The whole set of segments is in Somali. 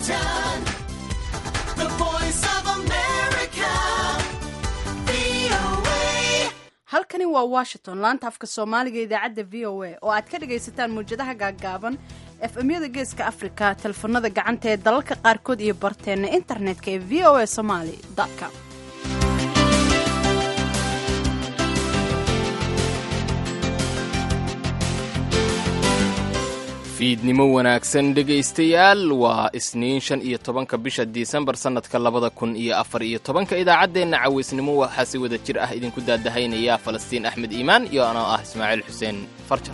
Washington, the voice of America, VOA. halkani waa washington laanta afka soomaaliga idaacadda v o a oo aad ka dhagaysataan muwjadaha gaaggaaban efemyada geeska afrika telefoonada gacanta ee dalalka qaarkood iyo barteenna internetka ee v o a somaly com fiidnimo wanaagsan dhegaystayaal waa isniin shan iyo tobanka bisha disembar sannadka labada kun iyo afar iyo tobanka idaacaddeenna cawaysnimo waxaa si wada jir ah idinku daadahaynaya falastiin axmed iimaan iyo anoo ah ismaaciil xuseen farjar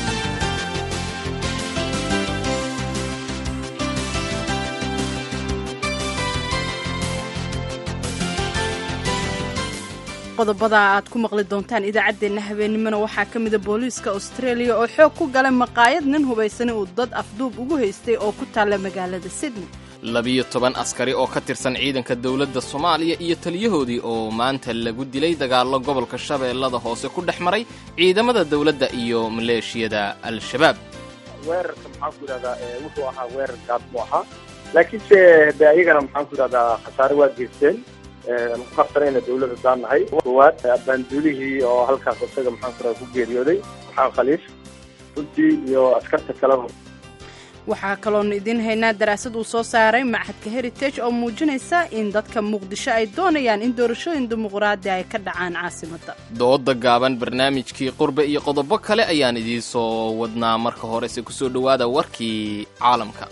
qodobada aad ku maqli doontaan idaacaddeenna habeennimona waxaa ka mida booliiska australia oo xoog ku galay maqaayad nin hubaysana uu dad afduub ugu haystay oo ku taalla magaalada sydney labiyo toban askari oo ka tirsan ciidanka dowladda soomaaliya iyo taliyahoodii oo maanta lagu dilay dagaallo gobolka shabeellada hoose ku dhex maray ciidamada dowladda iyo maleeshiyada al-shabaab weerarka maxaan ku idhahdaa ee wuxuu ahaa weerar gaad buu ahaa laakiinse de ayagana maxaan ku idhahdaa khasaare waa geysteen ku qabsanayna dawladda daan nahay koowaad abaanduulihii oo halkaas isaga maxaan ku idhahdaa ku geeriyooday maxaan khaliif runtii iyo askarta kaleba waxaa kaloonu idiin haynaa daraasad uu soo saaray machadka heritage oo muujinaysa in dadka muqdisho ay doonayaan in doorashooyin dimuqraadi ay ka dhacaan caasimadda dooda gaaban barnaamijkii qurbe iyo qodobo kale ayaan idiin soo wadnaa marka horese ku soo dhowaada warkii caalamka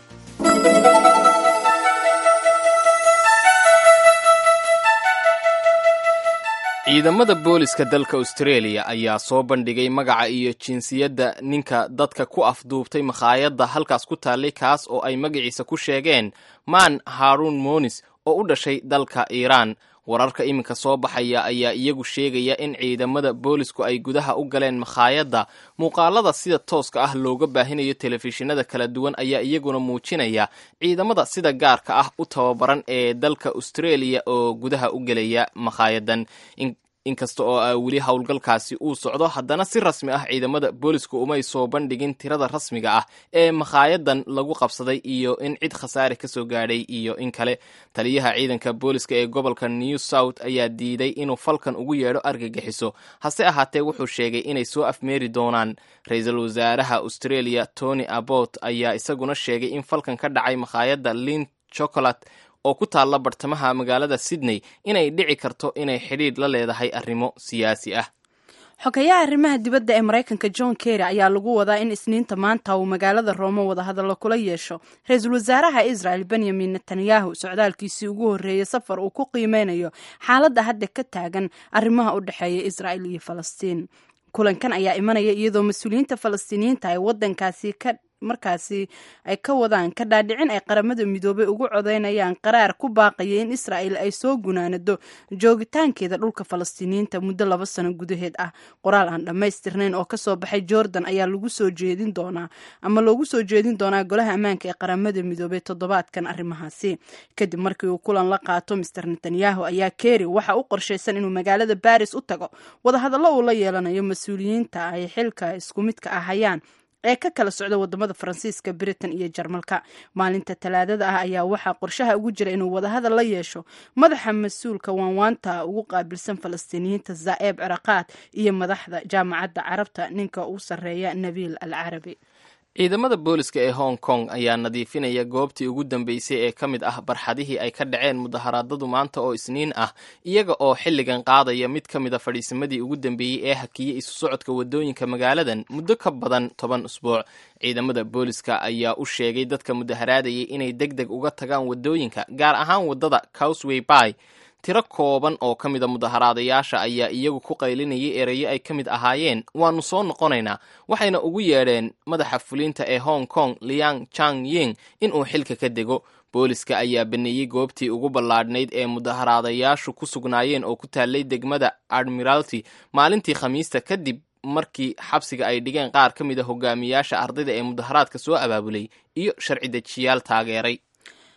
ciidamada booliska dalka australia ayaa soo bandhigay magaca iyo jinsiyadda ninka dadka ku afduubtay makhaayadda halkaas ku taallay kaas oo ay magaciisa ku sheegeen man haarun monis oo u dhashay dalka iiraan wararka iminka soo baxaya ayaa iyagu sheegaya in ciidamada boolisku ay gudaha u galeen makhaayadda muuqaalada sida tooska ah looga baahinayo telefishinada kala duwan ayaa iyaguna muujinaya ciidamada sida gaarka ah u tababaran ee dalka australia oo gudaha u gelaya makhaayaddan inkasta oo a weli howlgalkaasi uu socdo haddana si rasmi ah ciidamada booliska umay soo bandhigin tirada rasmiga ah ee makhaayaddan lagu qabsaday iyo in cid khasaare ka soo gaadhay iyo in kale taliyaha ciidanka booliska ee gobolka new south ayaa diiday inuu falkan ugu yeedho argagixiso hase ahaatee wuxuu sheegay inay soo afmeeri doonaan ra-iisul wasaaraha australia tony abbot ayaa isaguna sheegay in falkan ka dhacay makhaayadda lin chocolate oo ku taalla bartamaha magaalada sydney inay dhici karto inay xidhiidh la leedahay arrimo siyaasi ah xogayaha arrimaha dibadda ee maraykanka john kerry ayaa lagu wadaa in isniinta maanta uu magaalada roome wadahadallo kula yeesho ra-iisul wasaaraha israel benyamin netanyahu socdaalkiisii ugu horreeyey safar uu ku qiimeynayo xaaladda hadda ka taagan arrimaha u dhexeeya israel iyo falastiin kulankan ayaa imanaya iyadoo mas-uuliyiinta falastiiniyiinta ay wadankaasi ka markaasi ay ka wadaan ka dhaadhicin ay qaramada midoobay ugu codeynayaan qaraar ku baaqaya in israa'el ay soo gunaanado joogitaankeeda dhulka falastiiniyiinta muddo laba sano gudaheed ah qoraal aan dhammaystirnayn oo kasoo baxay jordan ayaa lagu soo jeedin doonaa ama loogu soo jeedin doonaa golaha ammaanka ee qaramada midoobay toddobaadkan arrimahaasi kadib markii uu kulan la qaato master netanyahu ayaa keri waxa u qorshaysan inuu magaalada baris u tago wadahadallo uu la yeelanayo mas-uuliyiinta ay xilka isku midka ah hayaan ee ka kala socda wadamada faransiiska britain iyo jarmalka maalinta talaadada ah ayaa waxaa qorshaha ugu jira inuu wadahadal la yeesho madaxa mas-uulka waanwaanta ugu qaabilsan falastiiniyiinta zaa'eb ciraqaad iyo madaxda jaamacadda carabta ninka uu sarreeya nabiil al carabi ciidamada booliska ee hong kong ayaa nadiifinaya goobtii ugu dambeysay ee ka mid ah barxadihii ay ka dhaceen mudaharaadadu maanta oo isniin ah iyaga oo xilligan qaadaya mid ka mid a fadhiisamadii ugu dambeeyey ee hakiyey isu socodka waddooyinka magaaladan muddo ka badan toban usbuuc ciidamada booliska ayaa u sheegay dadka mudaharaadayay inay deg deg uga tagaan waddooyinka gaar ahaan waddada cowsway bay tiro kooban oo ka mida mudaharaadayaasha ayaa iyagu ku qaylinayay erayo ay ka mid ahaayeen waannu soo noqonaynaa waxayna ugu yeedheen madaxa fulinta ee hong kong liang chang ying inuu xilka ka dego booliska ayaa baneeyey goobtii ugu ballaadhnayd ee mudaharaadayaashu ku sugnaayeen oo ku taallay degmada admiralty maalintii khamiista kadib markii xabsiga ay dhigeen qaar ka mid a hogaamiyaasha ardayda ee mudaharaadka soo abaabulay iyo sharci dejiyaal taageeray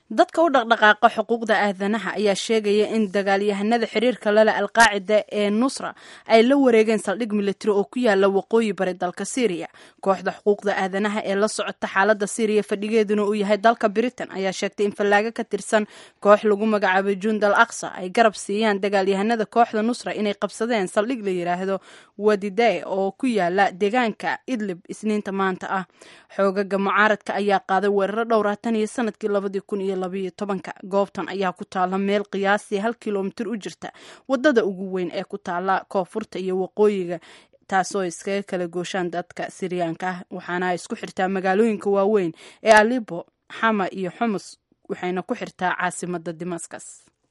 dadka u dhaqdhaqaaqa xuquuqda aadanaha ayaa sheegaya in dagaalyahanada xiriirka lale alqaacida ee nusra ay la wareegeen saldhig militari oo ku yaala waqooyi bari dalka syriya kooxda xuquuqda aadanaha ee la socota xaalada syriya fadhigeeduna uu yahay dalka britain ayaa sheegtay in fallaago ka tirsan koox lagu magacaabay jundal aqsa ay garab siiyaan dagaalyahanada kooxda nusra inay qabsadeen saldhig la yidhaahdo wadide oo ku yaala deegaanka idlib isniinta maanta ah xoogaga mucaaradka ayaa qaaday weeraro dhowra tan iyo sanadkii labadii kun iyo labayo tobanka goobtan ayaa ku taala meel qiyaasii hal kilomitir u jirta wadada ugu weyn ee ku taala koonfurta iyo waqooyiga taasoo iskaga kala gooshaan dadka siryaanka ah waxaana ay isku xirtaa magaalooyinka waaweyn ee alibo xama iyo xumus waxayna ku xirtaa caasimada damascus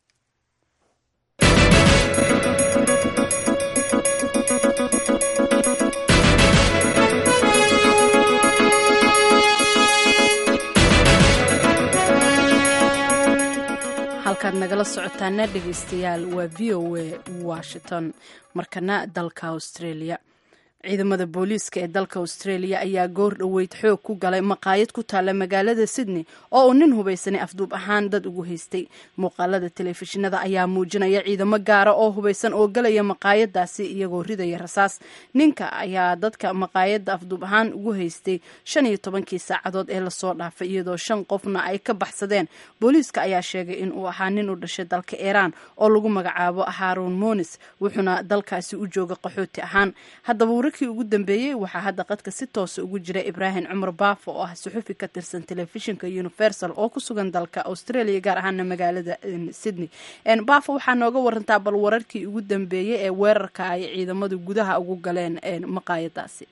halkaad nagala socotaana dhegeystayaal waa v o a washington markana dalka australia ciidamada booliiska ee dalka australia ayaa goor dhoweyd xoog ku galay maqaayad ku taalla magaalada sydney oo uu nin hubaysanay afduub ahaan dad ugu haystay muuqaalada telefishinada ayaa muujinaya ciidamo gaara oo hubaysan oo galaya maqaayadaasi iyagoo ridaya rasaas ninka ayaa dadka maqaayadda afduub ahaan ugu haystay shan iyo tobankii saacadood ee lasoo dhaafay iyadoo shan qofna ay ka baxsadeen booliiska ayaa sheegay in uu ahaa nin u dhashay dalka iiraan oo lagu magacaabo haarun monis wuxuuna dalkaasi u jooga qaxooti ahaan haddaba wararkii ugu dambeeyey waxaa hadda qadka si toosa ugu jira ibraahim cumar baafo oo ah suxufi ka tirsan telefishinka universal oo ku sugan dalka australia gaar ahaana magaalada sydney baafo waxaa nooga warantaa bal wararkii ugu dambeeyey ee weerarka ay ciidamadu gudaha ugu galeen maqaayadaasi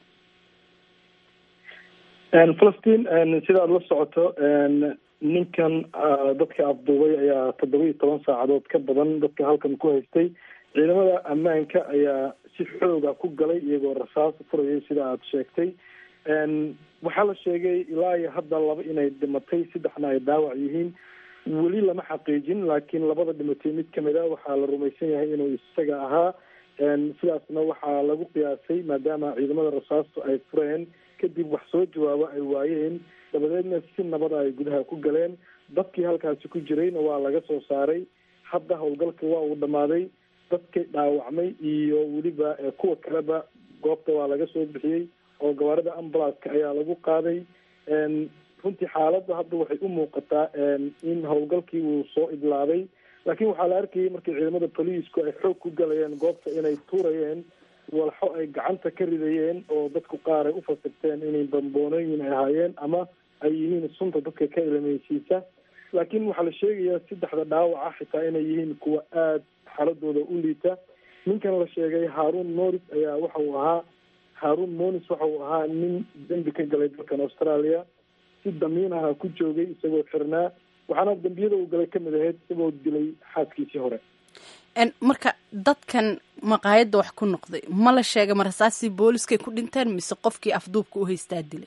falastiin sida aada la socoto ninkan dadka afduubay ayaa toddoba iyo toban saacadood ka badan dadka halkan ku haystay ciidamada ammaanka ayaa si xooga ku galay iyagoo rasaas furayay sida aada sheegtay waxaa la sheegay ilaa iyo hadda laba inay dhimatay saddexna ay dhaawac yihiin weli lama xaqiijin laakiin labada dhimatay mid kamid a waxaa la rumaysan yahay inuu isaga ahaa sidaasna waxaa lagu qiyaasay maadaama ciidamada rasaastu ay fureen kadib wax soo jawaabo ay waayeen dabadeedna si nabada ay gudaha ku galeen dadkii halkaasi ku jirayna waa laga soo saaray hadda howlgalka waa uu dhammaaday dadkii dhaawacmay iyo weliba kuwa kaleba goobta waa laga soo bixiyey oo gawaarida ambulanceka ayaa lagu qaaday runtii xaaladda hadda waxay u muuqataa in howlgalkii uu soo idlaaday laakiin waxaa la arkayay markii ciidamada boliisku ay xoog ku galayeen goobta inay tuurayeen walxo ay gacanta ka ridayeen oo dadku qaar ay ufasirteen inay bamboonooyin ay ahaayeen ama ay yihiin sunta dadka ka ilameysiisa laakiin waxaa la sheegayaa saddexda dhaawaca xitaa inay yihiin kuwa aada xaaladooda u liita ninkan la sheegay haarun moris ayaa waxa uu ahaa haarun monis waxa uu ahaa nin dembi ka galay dalkan australia si damiin aha ku joogay isagoo xirnaa waxaana dembiyada uu galay kamid ahayd isagoo dilay xaaskiisii hore marka dadkan maqaayadda wax ku noqday ma la sheegay ma rasaasii booliskay ku dhinteen mise qofkii afduubka u haystaa dilay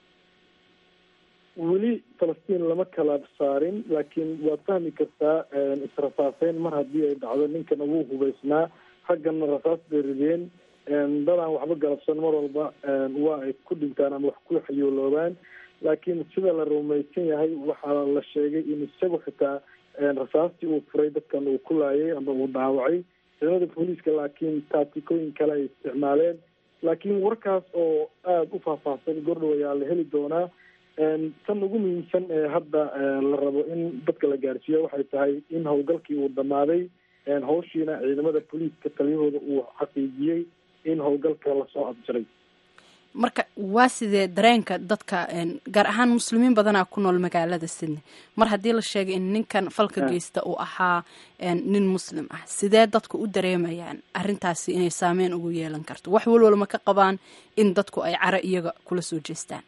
weli falastiin lama kala saarin laakiin waad fahmi kartaa israsaaseyn mar haddii ay dhacdo ninkan ugu hubaysnaa ragganna rasaas bay rideen dadaan waxba galabsan mar walba waa ay ku dhintaan ama wax ku xayooloobaan laakiin sida la rumaysan yahay waxaa la sheegay in isagu xitaa rasaastii uu furay dadkan uu ku laayay ama uu dhaawacay ciidamada booliiska laakiin taatikooyin kale ay isticmaaleen laakiin warkaas oo aada u faahfaahsan gordhow ayaa la heli doonaa tan ugu muhiimsan ee hadda la rabo in dadka la gaarsiiyo waxay tahay in howlgalkii uu dhammaaday hawshiina ciidamada booliiska taliyahooda uu xaqiijiyey in howlgalka lasoo abjiray marka waa sidee dareenka dadka gaar ahaan muslimiin badanaa ku nool magaalada sydney mar haddii la sheegay in ninkan falka geysta uu ahaa nin muslim ah sidee dadku u dareemayaan arrintaasi inay saameyn ugu yeelan karto wax walwal ma ka qabaan in dadku ay caro iyaga kula soo jeestaan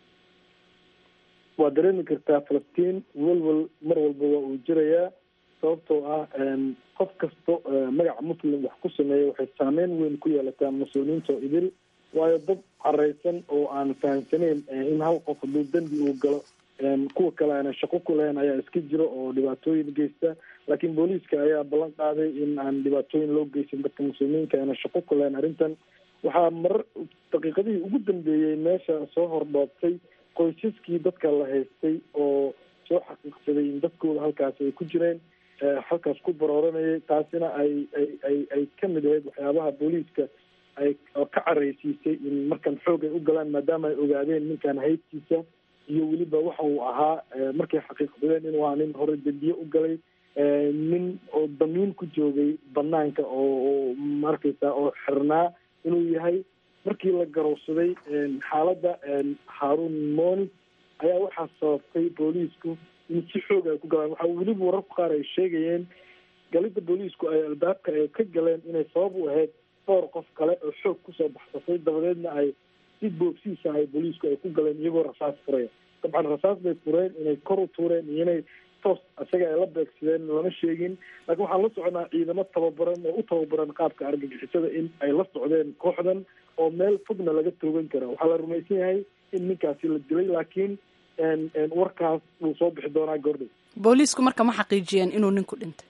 waa dareemi kartaa falastiin welwel mar walba waa uu jirayaa sababtoo ah qof kasto magaca muslim wax ku sameeya waxay saameyn weyn ku yeelataa muslimiinta oo idil waayo dad careysan oo aan fahamsaneyn in hal qof hadduu dembi uu galo kuwa kale aana shaqo ku lahayn ayaa iska jiro oo dhibaatooyin geysta laakiin booliiska ayaa ballan qaaday in aan dhibaatooyin loo geysan dadka muslimiinka aana shaqo ku lahayn arrintan waxaa marar daqiiqadihii ugu dambeeyey meesha soo hordhoobtay qoysaskii dadka la haystay oo soo xaqiiqsaday in dadkooda halkaasi ay ku jireen halkaas ku barooranayay taasina ay ay ay ay ka mid ahayd waxyaabaha booliiska ay oo ka careysiisay in markan xoog ay u galaan maadaama ay ogaadeen ninkan haybtiisa iyo weliba waxa uu ahaa markay xaqiiqsadeen inuu ahaa nin hore dembiye u galay nin oo damiin ku joogay banaanka oo oo markaysa oo xirnaa inuu yahay markii la garowsaday xaaladda haarun monis ayaa waxaa sababtay booliisku in si xoog ay ku galaan waxaa weliba wararku qaar ay sheegayeen galida booliisku ay albaabka ay ka galeen inay sabab u ahayd dhowr qof kale oo xoog kusoo baxsatay dabadeedna ay si boogsiisa ay booliisku ay ku galeen iyagoo rasaas furaya dabcan rasaas bay fureen inay kor u tuureen iyo inay toos isaga ay la beegsadeen lama sheegin laakiin waxaan la soconaa ciidamo tababaran oo u tababaran qaabka argagixisada in ay la socdeen kooxdan oo meel fogna laga toogan kara waxaa la rumaysan yahay in ninkaasi la dilay laakiin warkaas wuu soo bixi doonaa goordhow booliisku marka ma xaqiijiyeen inuu ninku dhintay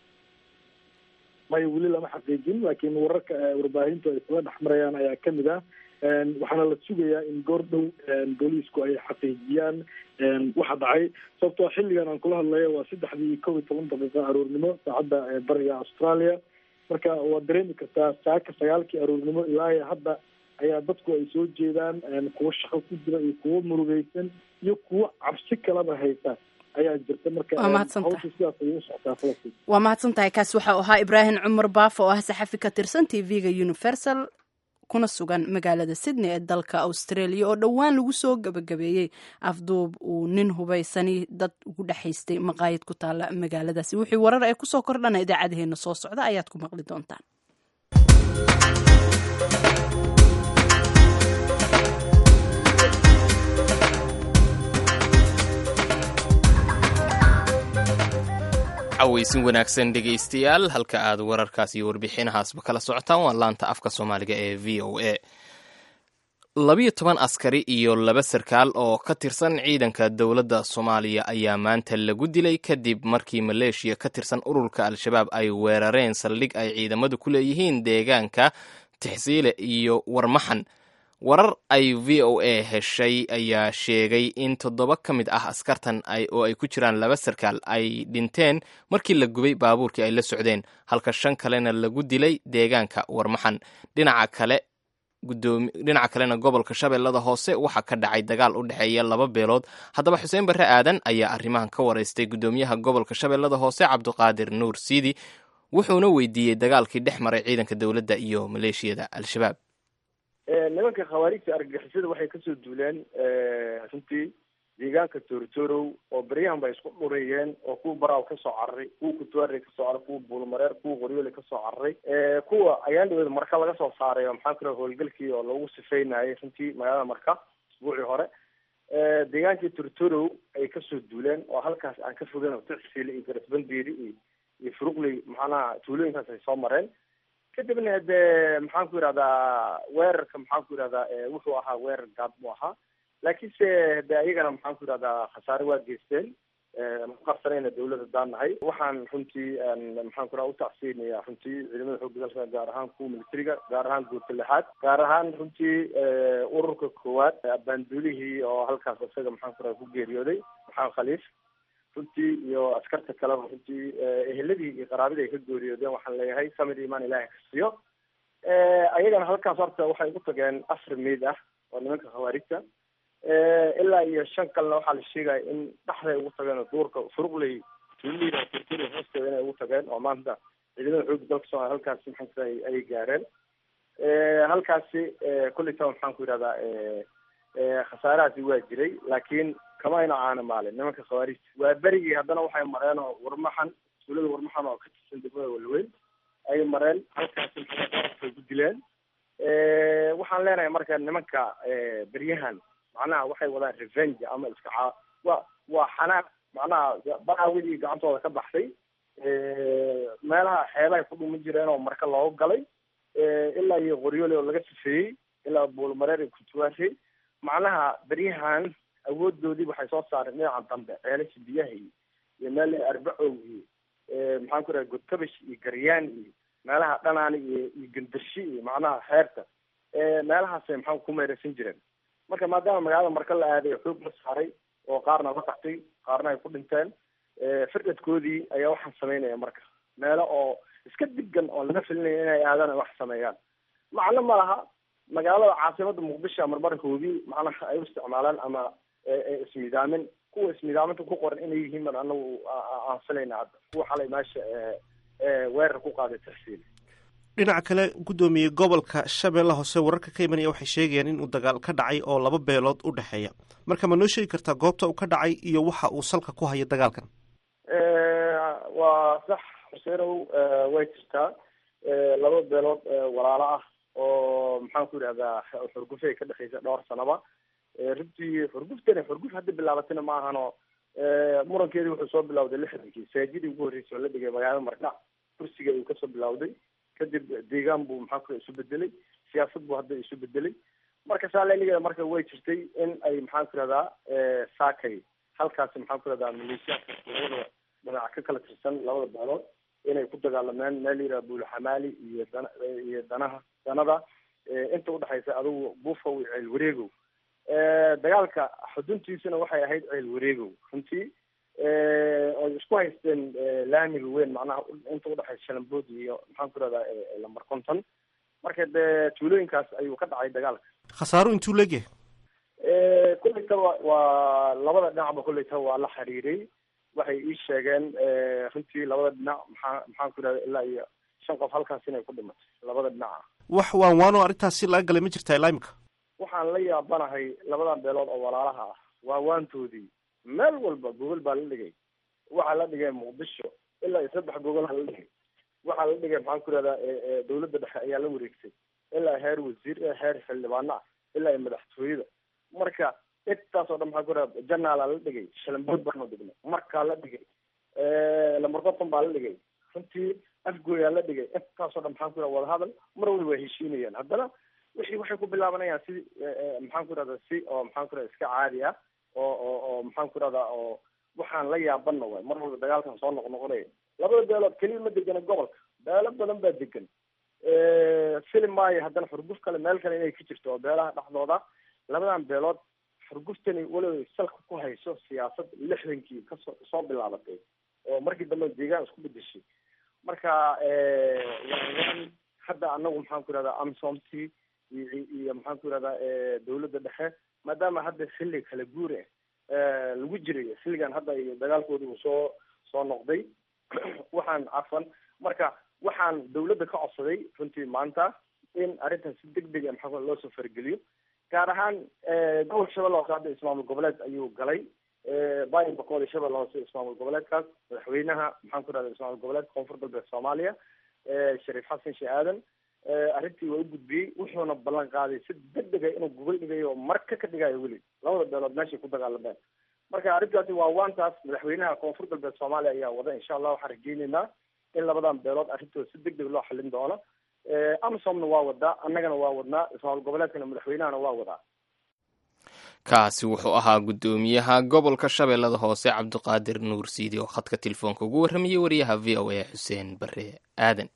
maya weli lama xaqiijin laakiin wararka warbaahintu ay isla dhexmarayaan ayaa kamid ah waxaana la sugayaa in goordhow booliisku ay xaqiijiyaan waxa dhacay sababtoo xilligan aan kula hadlayo waa saddexdii kow iyo toban daqiiqa aroornimo saacadda bariga australia marka waad dareemi kartaa saaka sagaalkii aroornimo ilaa hadda ayaa dadku ay soo jeedaan kuwo shaqo ku jira iyo kuwo murugeysan iyo kuwo cabsi kalaba haysa ayaa jirta marka Waa mahadsantahay. hawsha sidaas ayay u socotaa falastiin waa mahadsan tahay kaasi waxa uu ahaa ibraahim cumar baafo oo ah saxafi ka tirsan t v-ga universal kuna sugan magaalada sydney ee dalka australia oo dhowaan lagu soo gabagabeeyey afduub uu nin hubaysani dad ugu dhexaystay maqaayad ku taala magaaladaasi wixii warar ee kusoo kordhana idaacadaheena soo socda ayaad ku maqli doontaan cawaysin wanaagsan dhegaystayaal halka aad wararkaas iyo warbixinahaasba kala socotaan waa laanta afka soomaaliga ee v o a labiyo toban askari iyo laba sarkaal oo ka tirsan ciidanka dowladda soomaaliya ayaa maanta lagu dilay kadib markii maleeshiya ka tirsan ururka al-shabaab ay weerareen saldhig ay ciidamadu ku leeyihiin deegaanka tixsiile iyo warmaxan warar ay v o a heshay ayaa sheegay in toddoba ka mid ah askartan ay oo ay ku jiraan laba sarkaal ay dhinteen markii la gubay baabuurkii ay la socdeen halka shan kalena lagu dilay deegaanka warmaxan dhinaca kale gudoomi dhinaca kalena gobolka shabeellada hoose waxaa ka dhacay dagaal u dhexeeya laba beelood haddaba xuseen barre aadan ayaa arrimahan ka waraystay gudoomiyaha gobolka shabeellada hoose cabdiqaadir nuur siidi wuxuuna weydiiyey dagaalkii dhex maray ciidanka dowladda iyo maleeshiyada al-shabaab nimanka khawaarijta argagixisada waxay kasoo duuleen runtii deegaanka tooritoorow oo beryahan bay isku dhureeyeen oo kuwa baraaw kasoo cararay kuwa kutuare kasoo cararay kuwa buulmareer kuwa qoryoole kasoo cararay kuwa ayaan dhaweed marka laga soo saaray oo maxaan ku raha howlgalkii oo lagu sifeynayay runtii magaalada marka isbuucii hore deegaankii tooritoorow ay kasoo duuleen oo halkaas aan ka fogeyn oo tixsiile iyo garasbandeeri iyo iyo furuqley maxaanaha tuulooyinkaas ay soo mareen kadibna dee maxaan ku yidhahdaa weerarka maxaan ku yidhahdaa wuxuu ahaa weerar gaad buu ahaa laakiinse de ayagana maxaan ku yidhahdaa khasaare waa geysteen maqabsanayna dawladda daan nahay waxaan runtii maxaan ku yidhahda utacsiinaya runtii ciidamada xoogga dalka gaar ahaan kuwa militariga gaar ahaan guurta lixaad gaar ahaan runtii ururka koowaad abaanduulihii oo halkaas isaga maxaan ku yidhahda ku geeriyooday maxamed khaliif runtii iyo askarta kaleba runtii eheladii iyo qaraabadii ay ka geeriyoodeen waxaan leeyahay samir imaan ilaahay ka siiyo ayagana halkaas horta waxay ugu tageen afar meyd ah oo nimanka khawaarijta ilaa iyo shan kalena waxaa la sheegaya in dhexday ugu tageen oo duurka furuqley tuulida turkiya hoosteeda inay ugu tageen oo maanta ciidamada xoogga dalka soomaaliya halkaasi maxaan ku yidhahda ay gaareen halkaasi kuleytaba maxaan ku yidhahdaa khasaarahaasi waa jiray laakiin kama ayna caana maalin nimanka khawaarijta waa berigii haddana waxay mareen oo warmaxan tuulada warmaxan oo ka tirsan degmada walweyn ay mareen halkaasi maxay ku dileen waxaan leenahay marka nimanka beryahan macnaha waxay wadaan revenge ama iska caa waa waa xanaaq macnaha baraawidii gacantooda ka baxday meelaha xeebahay ku dhumi jireen oo marka looga galay ilaa iyo qoryoole oo laga sifeeyey ilaa buulmareer iyo kutuwaashay macnaha beryahan awoodoodii waxay soo saareen dhinaca dambe ceelasha biyaha iyo iyo meel arbacow iyo maxaan ku raha godkabash iyo garyaan iyo meelaha dhanaani iyo iyo gandarshi iyo macnaha xeerta meelahaasay maxaa ku meeraysan jireen marka maadaama magaalada marka la aaday xoog la saaray oo qaarna la qaxtay qaarna ay ku dhinteen firdhadkoodii ayaa waxaan sameynaya marka meelo oo iska digan oo laga filinaya inay aadaan ay wax sameeyaan macno ma laha magaalada caasimada muqdisho marmarkoodii macnaha ay u isticmaalaan ama ismidaamin kuwa ismidaaminta ku qoran inay yihiin ban anagu aan filayna hadda kuwa xalay meesha weerar ku qaaday tarsiil dhinaca kale guddoomiye gobolka shabeelle hoose wararka ka imanaya waxay sheegayaan in uu dagaal ka dhacay oo laba beelood u dhexeeya marka ma noo sheegi kartaa goobta uu ka dhacay iyo waxa uu salka ku haya dagaalkan waa sax xuseenow way jirtaa laba beelood walaalo ah oo maxaan ku yidhahdaa xurgufay ka dhexeysa dhowr sanaba runtii xurguftani xurguf hadda bilaabatina ma ahano murankeedii wuxuu soo bilawday lixdankii saajidii ugu horreysay oo la dhigay magaalada markac kursiga ayuu kasoo bilawday kadib deegaan buu maxaa ku isu bedelay siyaasad buu hadda isu bedelay marka saa laligeeda marka way jirtay in ay maxaan ku yihahdaa saakay halkaasi maxaan ku yihahdaa maleeshiyaadka labada dhinac ka kala tirsan labada beelood inay ku dagaalameen meel yidhaha buulxamaali iyo dana iyo danaha danada inta udhexaysa adugu buufow iyo ceel wareegow dagaalka xuduntiisuna waxay ahayd ceel wareegow runtii oy isku haysteen laamiga weyn macnaha inta udhexaysa shalambood iyo maxaan ku rahdaa lamber conton marka dee tuulooyinkaas ayuu ka dhacay dagaalka khasaaro intuu leegyahay kullaytaba waa labada dhinacba kullaytaba waa la xiriiray waxay ii sheegeen runtii labada dhinac maxaa maxaan ku yidhahda ilaa iyo shan qof halkaas inay ku dhimatay labada dhinac ah wax waan waanoo arrintaas si laga galay ma jirtaa ilaa imika waxaan la yaabanahay labadan beelood oo walaalaha ah waa waantoodii meel walba gogol baa la dhigay waxaa la dhigay muqdisho ilaa iyo saddex gogolha la dhigay waxaa la dhigay maxaan ku yihahdaa dawladda dhexe ayaa la wareegtay ilaa heer wasiir heer xildhibaano ah ilaa iyo madaxtooyada marka intaas oo dhan maxaa ku yihahda janaala la dhigay shalambood baanu dhignay markaa la dhigay lambarqoton baa la dhigay runtii afgooyaa la dhigay intaasoo dhan maxaan ku yihahda wadahadal mar waliba way heshiinayaan haddana wixii waxay ku bilaabanayaan si maxaan ku yihahda si oo maxaan ku yihahda iska caadi ah oo oo oo maxaan ku yihahdaa oo waxaan la yaabana waay mar walba dagaalkan soo noqnoqonaya labada beelood keliya ma degana gobolka beelo badan baa degan filim maayo haddana xurguf kale meel kale inay ka jirto oo beelaha dhexdooda labadan beelood xurguftani weliba salka ku hayso siyaasad lixdankii kasoo soo bilaabatay oo markii dambe deegaan isku bedeshay marka waan hadda anagu maxaan ku yihahdaa amsomti iyo iyo maxaan ku yihahdaa dawladda dhexe maadaama hadda xilli kala guur ah lagu jiray xilligan hadda dagaalkoodi uu soo soo noqday waxaan cafan marka waxaan dawladda ka codsaday runtii maanta in arrintan si deg deg a maxaa loo soo fargeliyo gaar ahaan gobolka shabeelle hoose hadda ismaamul goboleed ayuu galay bayin boqol iyo shabeelle hoose ismaamul goboleedkaas madaxweynaha maxaan ku rahda ismaamul goboleedka koonfur galbeed soomaaliya shariif xasan shee aadan arrintii waa u gudbiyey wuxuuna ballan qaaday si deg dega inuu gogol dhigayo oo marka ka dhigayo weli labada beelood meeshay ku dagaalameen marka arrintaasi waa waantaas madaxweynaha koonfur galbeed soomaaliya ayaa wada insha allah waxaan rajeyneynaa in labadan beelood arrintooda si deg deg loo xalin doono amsomna waa wadaa annagana waa wadnaa ismaamul goboleedkana madaxweynahana waa wadaa kaasi wuxuu ahaa guddoomiyaha gobolka shabeellada hoose cabdiqaadir nuur siidi oo khadka telefoonka ugu warramayay wariyaha v o a xuseen bare aadan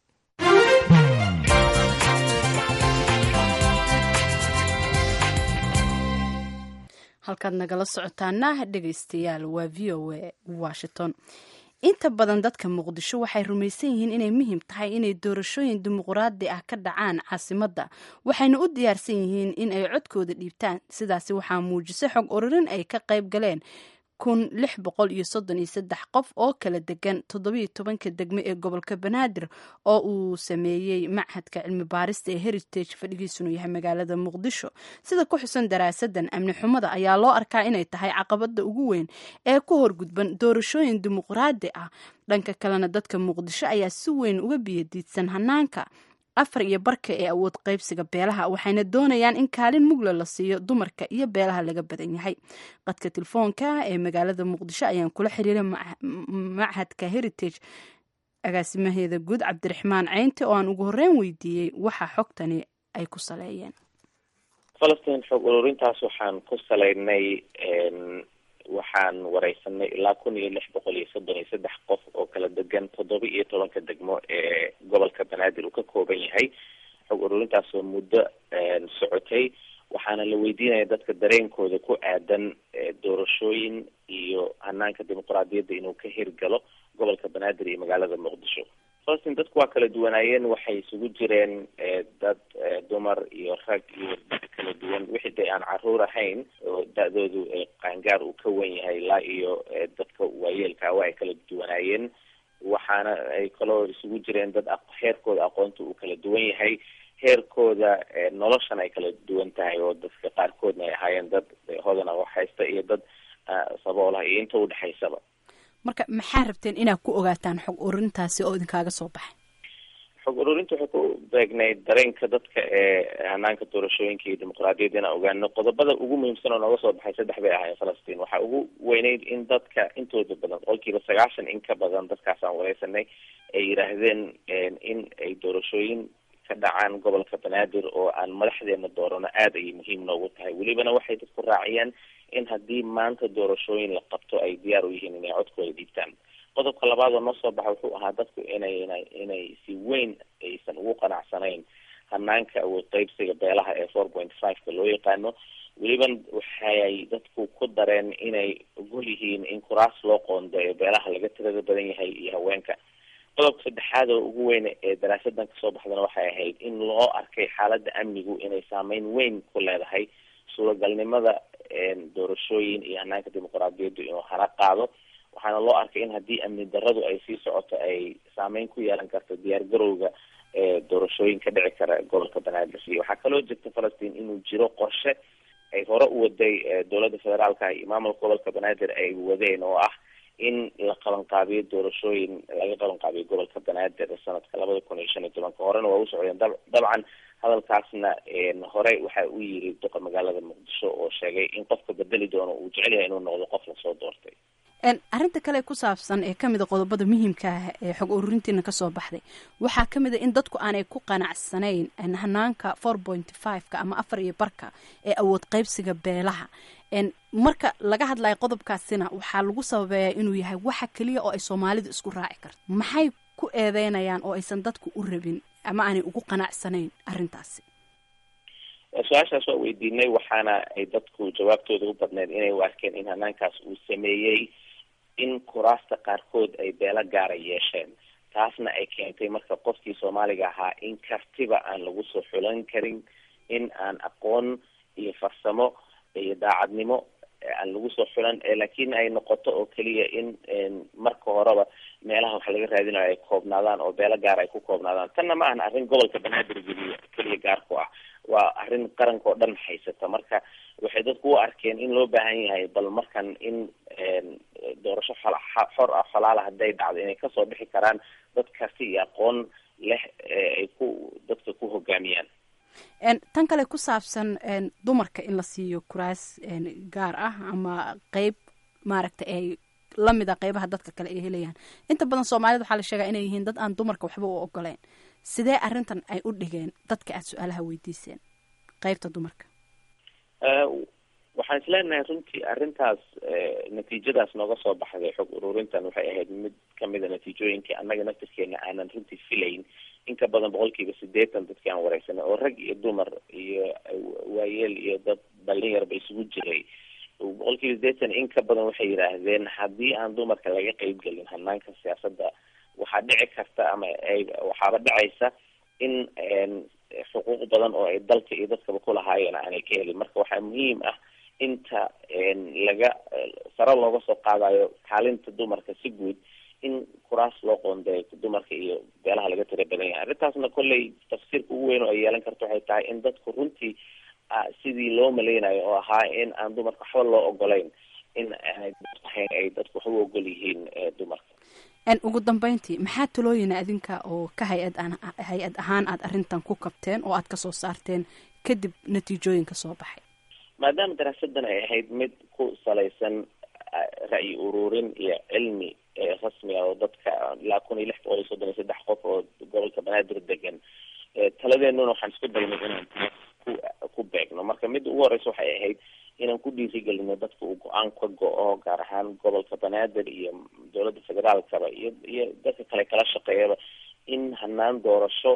halkaad nagala socotaana dhegaystayaal waa v o a washington inta badan dadka muqdisho waxay rumaysan yihiin inay muhiim tahay inay doorashooyin dimuqraadi ah ka dhacaan caasimadda waxayna u diyaarsan yihiin in ay codkooda dhiibtaan sidaasi waxaa muujisay xog ururin ay ka qayb galeen kun lix boqol iyo soddon iyo saddex qof oo kala degan toddobiyo tobanka degme ee gobolka banaadir oo uu sameeyey machadka cilmi baarista ee heritage fadhigiisunu yahay magaalada muqdisho sida ku xusan daraasadan amni xumada ayaa loo arkaa inay tahay caqabada ugu weyn ee ku horgudban doorashooyin dimuqraadi ah dhanka kalena dadka muqdisho ayaa si weyn uga biyadiidsan hanaanka afar iyo barka ee awood qaybsiga beelaha waxayna doonayaan in kaalin mugla la siiyo dumarka iyo beelaha laga badan yahay qadka telefoonka ee magaalada muqdisho ayaan kula xiriiray machadka heritage agaasimaheeda guud cabdiraxmaan ceynti oo aan ugu horreyn weydiiyey waxa xogtani ay ku saleeyeen falastiin xog ururintaas waxaan ku salaynay waxaan wareysanay ilaa kun iyo lix boqol iyo soddon iyo saddex qof oo kala degan toddoba iyo tobanka degmo ee gobolka banaadir uu ka kooban yahay xog ururintaas oo muddo socotay waxaana la weydiinaya dadka dareenkooda ku aadan doorashooyin iyo hanaanka dimuqraadiyadda inuu ka hirgalo gobolka banaadir iyo magaalada muqdisho falastin dadku waa kala duwanaayeen waxay isugu jireen dad dumar iyo rag iyo dad kala duwan wixii dee aan caruur ahayn oo da-doodu qaangaar uu ka wen yahay ilaa iyo dadka waayeelka waa ay kala duwanaayeen waxaana ay kaloo isugu jireen dad heerkooda aqoonta uu kala duwan yahay heerkooda noloshan ay kala duwan tahay oo dadka qaarkoodna ay ahaayeen dad hodana wax haysta iyo dad saboolaha iyo inta udhexaysaba marka maxaa rabteen inaad ku ogaataan xog ururintaasi oo idinkaaga soo baxay xog ururinta waxay ku beegnayd dareenka dadka ee hanaanka doorashooyinka iyo dimuqraadiyadda inaan ogaano qodobada ugu muhiimsan oo nooga soo baxay saddex bay ahaayeen falastiin waxaa ugu weyneyd in dadka intooda badan boqolkiiba sagaashan in ka badan dadkaas aan wareysanay ay yidhaahdeen in ay doorashooyin ka dhacaan gobolka banaadir oo aan madaxdeena doorano aada ayay muhiim noogu tahay welibana waxay dadku raaciyaan in haddii maanta doorashooyin la qabto ay diyaar u yihiin inay codkooda dhiibtaan qodobka labaad oo noo soo baxa wuxuu ahaa dadku inay inay inay si weyn aysan ugu qanacsanayn hanaanka awood qeybsiga beelaha ee four point five-ka loo yaqaano weliban waxay dadku ku dareen inay ogol yihiin in kuraas loo qoondeeyo beelaha laga tirada badan yahay iyo haweenka qodobka saddexaad oo ugu weyn ee daraasadan kasoo baxdana waxay ahayd in loo arkay xaaladda amnigu inay saameyn weyn ku leedahay suuragalnimada doorashooyin iyo hanaanka dimuqraadiyaddu inuu hana qaado waxaana loo arkay in haddii amni daradu ay sii socoto ay saameyn ku yeelan karto diyaar garowga doorashooyin ka dhici kara gobolka banaadir waxaa kaloo jirta falastiin inuu jiro qorshe ay hore u waday dowladda federaalka iyo maamulka gobolka banaadir ay wadeen oo ah in la qabanqaabiyo doorashooyin laga qabanqaabiyo gobolka banaadir sanadka labada kun iyo shan iyo tobanka horena waa u socdeen dabcan hadalkaasna hore waxa uu yiri duqa magaalada muqdisho oo sheegay in qofka bedeli doono uu jecel yahay inuu noqdo qof lasoo doortay arrinta kale ku saabsan ee kamid a qodobada muhiimka ah ee xog ururintiina kasoo baxday waxaa kamid a in dadku aanay ku qanacsanayn hanaanka four point five-ka ama afar iyo barka ee awood qeybsiga beelaha marka laga hadlayo qodobkaasina waxaa lagu sababeeyaa inuu yahay waxa keliya oo ay soomaalidu isku raaci karto maxay ku eedeynayaan oo aysan dadku u rabin ama aanay ugu qanacsanayn arrintaasi su-aashaas waa weydiinay waxaana ay dadku jawaabtooda u badneyd inay u arkeen in hanaankaas uu sameeyey in kuraasta qaarkood ay beelo gaara yeesheen taasna ay keentay marka qofkii soomaaliga ahaa in kartiba aan lagu soo xulan karin in aan aqoon iyo farsamo iyo daacadnimo aan lagu soo xulan laakiin ay noqoto oo keliya in marka horeba meelaha wax laga raadinayo ay koobnaadaan oo beelo gaar ay ku koobnaadaan tanna ma ahan arrin gobolka banaadir geliya keliya gaar ku ah waa arrin qaranka oo dhan haysata marka waxay dadku u arkeen in loo baahan yahay bal markan in doorasho xor ah xolaala hadday dhacdo inay kasoo bixi karaan dad karti iyo aqoon leh ay ku dadka ku hogaamiyaan tan kale ku saabsan dumarka in la siiyo kuraas gaar ah ama qeyb maaragta ay lamid a qeybaha dadka kale ay helayaan inta badan soomaalida waxaa la sheegaa inay yihiin dad aan dumarka waxba u ogoleyn sidee arrintan ay u dhigeen dadka aada su-aalaha weydiiseen qeybta dumarka waxaan isleenahay runtii arrintaas natiijadaas nooga soo baxday xog ururintan waxay ahayd mid kamida natiijooyinkii annaga naftirkeena aanan runtii filayn in ka badan boqolkiiba sideetan dadkii aan wareysanay oo rag iyo dumar iyo waayeel iyo dad dhalinyarba isugu jiray boqolkiiba sideetan in ka badan waxay yidhaahdeen haddii aan dumarka laga qeybgelin hanaanka siyaasadda waxaa dhici karta ama ay waxaaba dhacaysa in xuquuq badan oo ay dalka iyo dadkaba kulahaayeen aanay ka helin marka waxaa muhiim ah inta laga sare looga soo qaadayo kaalinta dumarka si guud in kuraas loo qoondeeyo dumarka iyo beelaha laga tira badan yahay arrintaasna kolley tafsiirka ugu weyn oo ay yeelan karto waxay tahay in dadku runtii sidii loo maleynayo oo ahaa in aan dumarka waxba loo ogolayn in aanay ahayn ay dadku waxba u ogol yihiin dumarka ugu dambeyntii maxaa talooyina adinka oo ka hay-ad aan hay-ad ahaan aada arrintan ku kabteen oo aada kasoo saarteen kadib natiijooyinka soo baxay maadaama daraasadan ay ahayd mid ku salaysan ra'yi ururin iyo cilmi rasmi ah oo dadka ilaa kun iyo lix boqol iyo soddon iyo saddex qof oo gobolka banaadir degan taladeenuna waxaan isku daynay inaan ku ku beegno marka midda ugu horeysa waxay ahayd inaan ku dhiirigelino dadka uu go-aan ka go-o gaar ahaan gobolka banaadir iyo dowladda federaalkaba iyo iyo dadka kale kala shaqeeyaba in hanaan doorasho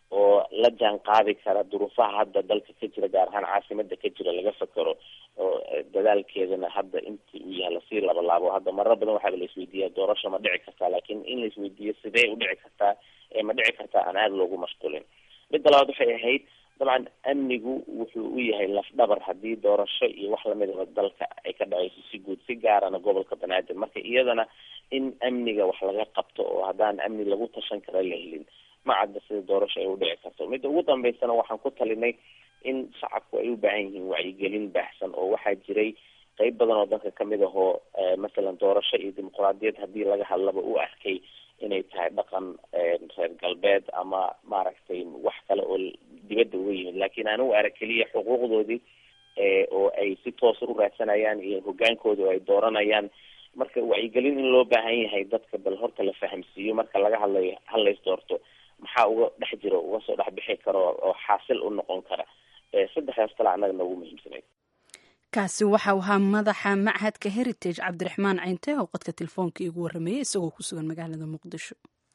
oo la jaan qaadi kara duruufaha hadda dalka ka jira gaar ahaan caasimada ka jira laga fakero oo dadaalkeedana hadda intii uu yahay lasii labalaabo hadda marar badan waxaaba la isweydiiya doorasho ma dhici kartaa laakiin in la isweydiiyo sidee u dhici kartaa ee ma dhici kartaa aan aada loogu mashquulin midda labaad waxay ahayd dabcan amnigu wuxuu u yahay lafdhabar haddii doorasho iyo wax lamidaba dalka ay ka dhaceyso si guud si gaarana gobolka banaadir marka iyadana in amniga wax laga qabto oo haddaan amni lagu tashan kara la helin ma cadda sida doorasho ay u dhici karto midda ugu dambeysana waxaan ku talinay in shacabku ay u baahan yihiin wacyigelin baahsan oo waxaa jiray qeyb badan oo dalka kamid ahoo masalan doorasho iyo dimuqraadiyad haddii laga hadlaba u arkay inay tahay dhaqan reer galbeed ama maaragtay wax kale oo dibadda uga yimid laakiin aan u arag keliya xuquuqdoodii oo ay si toosa u raadsanayaan iyo hogaankooda oo ay dooranayaan marka wacyigelin in loo baahan yahay dadka bal horta la fahamsiiyo marka laga hadlayo halays doorto maxaa uga dhex jiro uga soo dhex bixi karo oo xaasil u noqon kara saddexdaas kale annaga noogu muhiimsanayd kaasi waxa uu ahaa madaxa machadka heritage cabdiraxmaan cinte oo qodka telefoonka iigu warrameeyey isagoo ku sugan magaalada muqdisho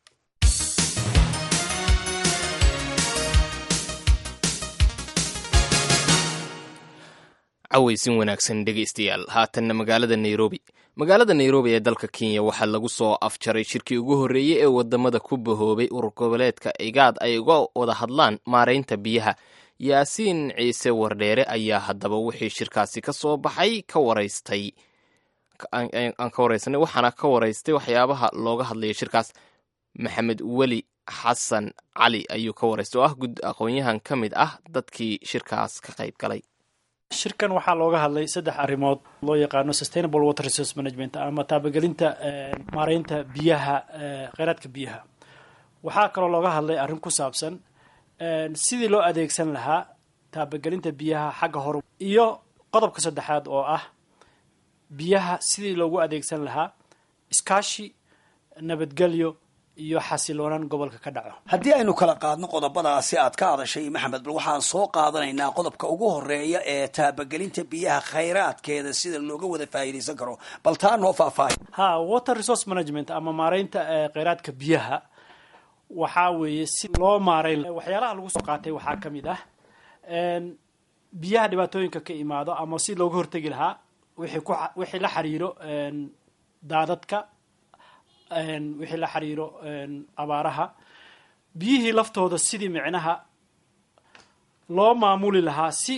cawaysin wanaagsan dhegaystayaal haatanna magaalada nairobi magaalada nairobi ee dalka kenya waxaa lagu soo afjaray shirkii ugu horreeyey ee wadamada ku bahoobay urur goboleedka igaad ay uga wada hadlaan maaraynta biyaha yaasiin ciise wardheere ayaa haddaba wixii shirkaasi ka soo baxay ka waraystay aan ka waraysanay waxaana ka waraystay waxyaabaha looga hadlaya shirkaas maxamed weli xasan cali ayuu ka waraystay oo ah gud aqoon-yahan ka mid ah dadkii shirkaas ka qayb galay shirkan waxaa looga hadlay saddex arrimood loo yaqaano sustainable water resource management ama taabagelinta maareynta biyaha kheyraadka biyaha waxaa kaloo looga hadlay arrin ku saabsan sidii loo adeegsan lahaa taabagelinta biyaha xagga hore iyo qodobka saddexaad oo ah biyaha sidii loogu adeegsan lahaa iskaashi nabadgelyo iyo xasiloonaan gobolka ka dhaco haddii aynu kala qaadno qodobadaasi aad ka hadashay maxamed bal waxaan soo qaadanaynaa qodobka ugu horeeya ee taabagelinta biyaha khayraadkeeda sida looga wada faa'iidaysan karo bal taa noo faahfaahay ha water resource management ama maareynta kheyraadka biyaha waxaa weeye si loo maareyn waxyaalaha lagu soo qaatay waxaa ka mid ah biyaha dhibaatooyinka ka imaado ama si looga hortegi lahaa wixii ku wixii la xiriiro daadadka wixii la xiriiro abaaraha biyihii laftooda sidii micnaha loo maamuli lahaa si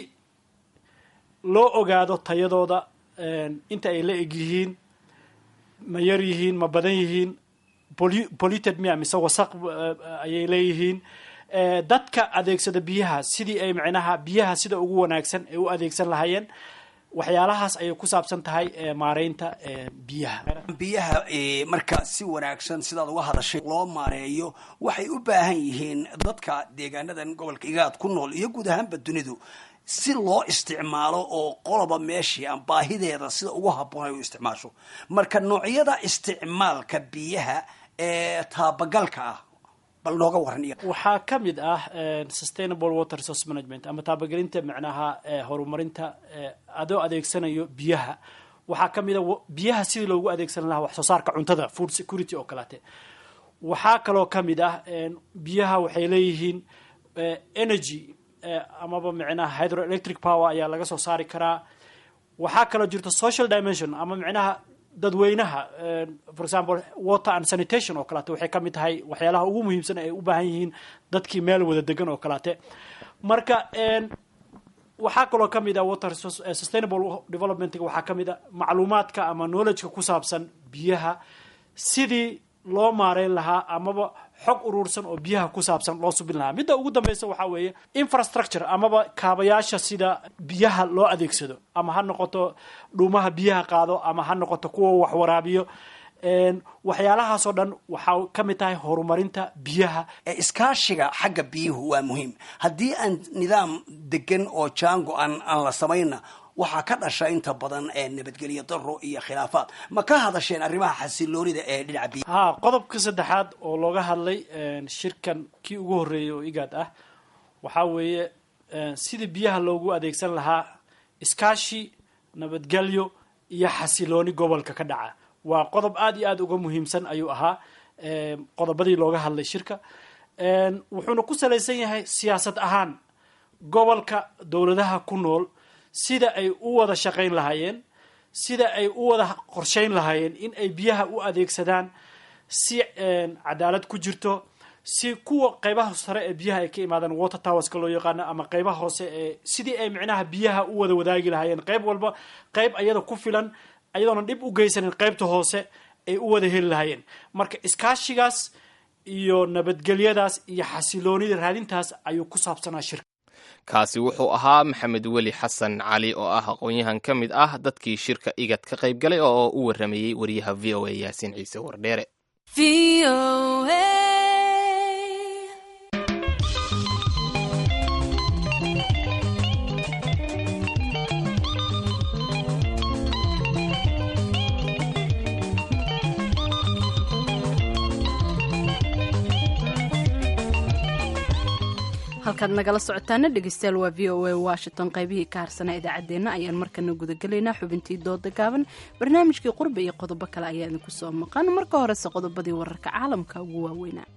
loo ogaado tayadooda inta ay la eg yihiin ma yar yihiin ma badan yihiin polluted mia mise wasaq ayay leeyihiin dadka adeegsada biyaha sidii ay micnaha biyaha sida ugu wanaagsan ay u adeegsan lahaayeen waxyaalahaas ayay ku saabsan tahay maareynta biyaha biyaha marka si wanaagsan sidaad uga hadashay loo maareeyo waxay u baahan yihiin dadka deegaanadan gobolka igaad ku nool iyo guud ahaanba dunidu si loo isticmaalo oo qoloba meeshii aan baahideeda sida ugu habboon ay u isticmaasho marka noocyada isticmaalka biyaha ee taabagalka ah bal nooga waran waxaa ka mid ah sustainable water resource management ama taabagelinta macnaha horumarinta adoo adeegsanayo biyaha waxaa ka mid a biyaha sidii loogu adeegsan lahaa wax soo saarka cuntada food security oo kaleete waxaa kaloo ka mid ah biyaha waxay leeyihiin energy amaba micnaha hydroelectric power ayaa laga soo saari karaa waxaa kaloo jirta social dimension ama micnaha dadweynaha for example water and sanitation oo kaleete waxay ka mid tahay waxyaalaha ugu muhiimsan ay u baahan yihiin dadkii meel wada degan oo kaleete marka waxaa kaloo ka mid ah water sustainable developmentga waxaa ka mid a macluumaadka ama knowledgeka ku saabsan biyaha sidii loo maareyn lahaa amaba xog uruursan oo biyaha ku saabsan loo subin lahaa midda ugu dambeysa waxaa weeye infrastructure amaba kaabayaasha sida biyaha loo adeegsado ama ha noqoto dhuumaha biyaha qaado ama ha noqoto kuwa wax waraabiyo waxyaalahaasoo dhan waxaa ka mid tahay horumarinta biyaha iskaashiga xagga biyuhu waa muhiim haddii aan nidaam degan oo jaango aan aan la samayna waxaa ka dhasha inta badan nabadgelyo daro iyo khilaafaad ma ka hadasheen arrimaha xasiloonida ee dhinaca biyaha ha qodobka saddexaad oo looga hadlay shirkan kii ugu horreeyay oo igaad ah waxaa weeye sidii biyaha loogu adeegsan lahaa iskaashi nabadgelyo iyo xasilooni gobolka ka dhaca waa qodob aada iyo aada uga muhiimsan ayuu ahaa qodobadii looga hadlay shirka wuxuuna ku salaysan yahay siyaasad ahaan gobolka dowladaha ku nool sida ay u wada shaqayn lahaayeen sida ay u wada qorshayn lahaayeen in ay biyaha u adeegsadaan si cadaalad ku jirto si kuwa qeybaha sare ee biyaha ay ka imaadaan water towerska loo yaqaano ama qeybaha hoose ee sidii ay micnaha biyaha u wada wadaagi lahaayeen qeyb walba qeyb ayada ku filan ayadoona dhib u geysanin qeybta hoose ay u wada heli lahaayeen marka iskaashigaas iyo nabadgelyadaas iyo xasiloonida raadintaas ayuu ku saabsanaa shirka kaasi wuxuu ahaa maxamed weli xasan cali oo ah aqoon-yahan ka mid ah dadkii shirka igad ka qayb galay oo u waramayey wariyaha v o a yaasiin ciise wardheere halkaad nagala socotaana dhegeystayaal waa v o a washington qaybihii ka harsanaa idaacaddeenna ayaan markana gudagelaynaa xubintii dooda gaaban barnaamijkii qurbi iyo qodobo kale ayaa idinku soo maqan marka horese qodobadii wararka caalamka ugu waaweynaa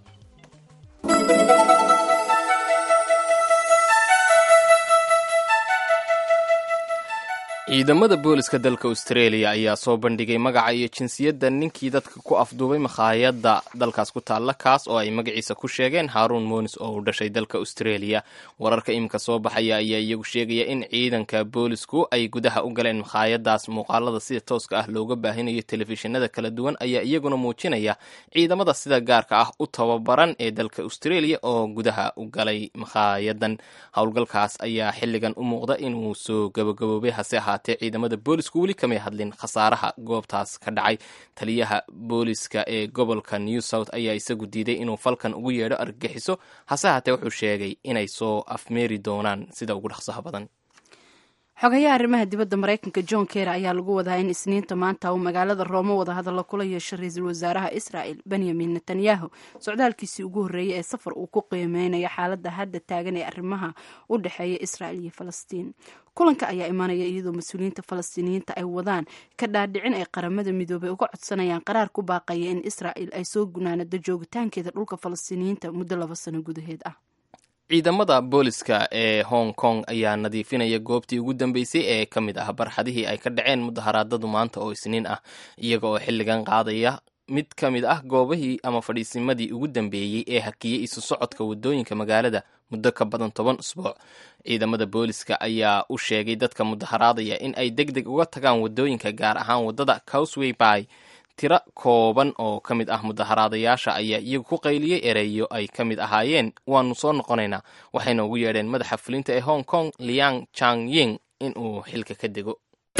ciidamada booliska dalka australia ayaa soo bandhigay magaca iyo jinsiyadda ninkii dadka ku afduubay makhaayadda dalkaas ku taalla kaas oo ay magaciisa ku sheegeen haarun monis oo uu dhashay dalka australia wararka iminka soo baxaya ayaa iyagu sheegaya in ciidanka boolisku ay gudaha u galeen makhaayadaas muuqaalada sida tooska ah looga baahinayo telefishinada kala duwan ayaa iyaguna muujinaya ciidamada sida gaarka ah u tababaran ee dalka australia oo gudaha u galay makhaayaddan howlgalkaas ayaa xilligan u muuqda inuu soo gabagaboobay hase ahaatee ciidamada boolisku weli kamay hadlin khasaaraha goobtaas ka dhacay taliyaha booliska ee gobolka new south ayaa isagu diiday inuu falkan ugu yeedho argagixiso hase ahaatee wuxuu sheegay inay soo afmeeri doonaan sida ugu dhaqsaha badan xogayaha arrimaha dibadda maraykanka john ker ayaa lagu wadaa in isniinta maanta uu magaalada roomo wadahadalla kula yeesho ra-iisul wasaaraha israel benyamin netanyahu socdaalkiisii ugu horreeyey ee safar uu ku qiimeynayo xaaladda hadda taagan ee arrimaha u dhexeeya israel iyo falastiin kulanka ayaa imaanaya iyadoo mas-uuliyiinta falastiiniyiinta ay wadaan ka dhaadhicin ay qaramada midoobay uga codsanayaan qaraar ku baaqaya in israel ay soo gunaanado joogitaankeeda dhulka falastiiniyiinta muddo laba sano gudaheed ah ciidamada booliska ee hong kong ayaa nadiifinaya goobtii ugu dambeysay ee ka mid ah barxadihii ay ka dhaceen mudaharaadadu maanta oo isniin ah iyaga oo xilligan qaadaya mid ka mid ah goobihii ama fadhiisimadii ugu dambeeyey ee hakiyey isu socodka wadooyinka magaalada muddo ka badan toban usbuuc ciidamada booliska ayaa u sheegay dadka mudaharaadaya in ay deg deg uga tagaan wadooyinka gaar ahaan wadada cowsway by tiro kooban oo ka mid ah mudaharaadayaasha ayaa iyagu ku qayliyey ereyo ay ka mid ahaayeen waanu soo noqonaynaa waxayna ugu yeedheen madaxa fulinta ee hong kong liang chang ying in uu xilka ka dego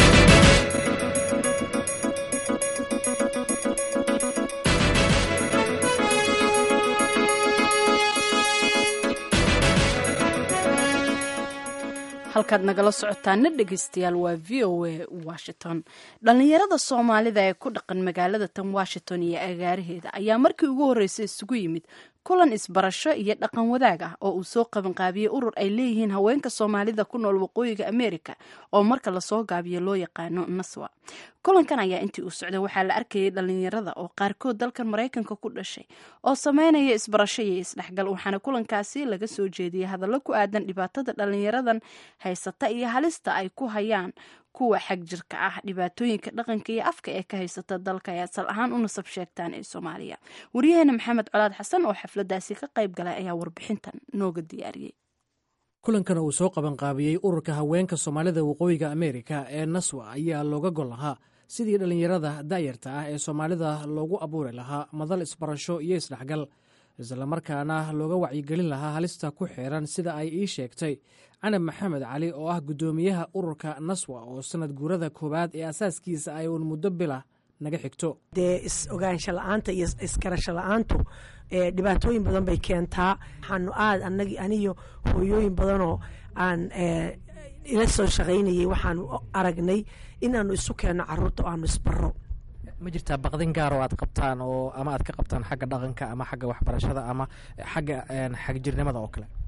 halkaad nagala socotaana dhegeystayaal waa v o a washington dhallinyarada soomaalida ee ku dhaqan magaalada tan washington iyo agaaraheeda ayaa markii ugu horreysay isugu yimid kulan isbarasho iyo dhaqan wadaag ah oo uu soo qabanqaabiyey urur ay leeyihiin haweenka soomaalida ku nool waqooyiga america oo marka lasoo gaabiyo loo yaqaano naswa kulankan ayaa intii uu socday waxaa la arkayay dhalinyarada oo qaarkood dalkan maraykanka ku dhashay oo sameynaya isbarasho iyo isdhexgal waxaana kulankaasi laga soo jeediyey hadallo ku aadan dhibaatada dhalinyaradan haysata iyo halista ay ku hayaan kuwa xag jirka ah dhibaatooyinka dhaqanka iyo afka ee ka haysata dalka ay asal ahaan u nasab sheegtaan ee soomaaliya waryaheena maxamed colaad xasan oo xafladaasi ka qayb galay ayaa warbixintan nooga diyaariyey kulankan uu soo qabanqaabiyey ururka haweenka soomaalida waqooyiga ameerika ee naswa ayaa looga gol lahaa sidii dhallinyarada da'yarta ah ee soomaalida loogu abuuri lahaa madal isbarasho iyo isdhexgal islamarkaana looga wacyigelin lahaa halista ku xiran sida ay ii sheegtay canab maxamed cali oo ah guddoomiyaha ururka naswa oo sanad guurada koowaad ee asaaskiisa ay uun muddo bila naga xigto dee is-ogaansho la-aanta iyo iskarasho la-aantu dhibaatooyin badan bay keentaa waxaanu aad anagi aniyo hooyooyin badanoo aan ila soo shaqaynayay waxaanu aragnay inaanu isu keenno caruurta oo aanu isbaro ma jirtaa baqdin gaar oo aad qabtaan oo ama aad ka qabtaan xagga dhaqanka ama xagga waxbarashada ama xagga xagjirnimada oo kale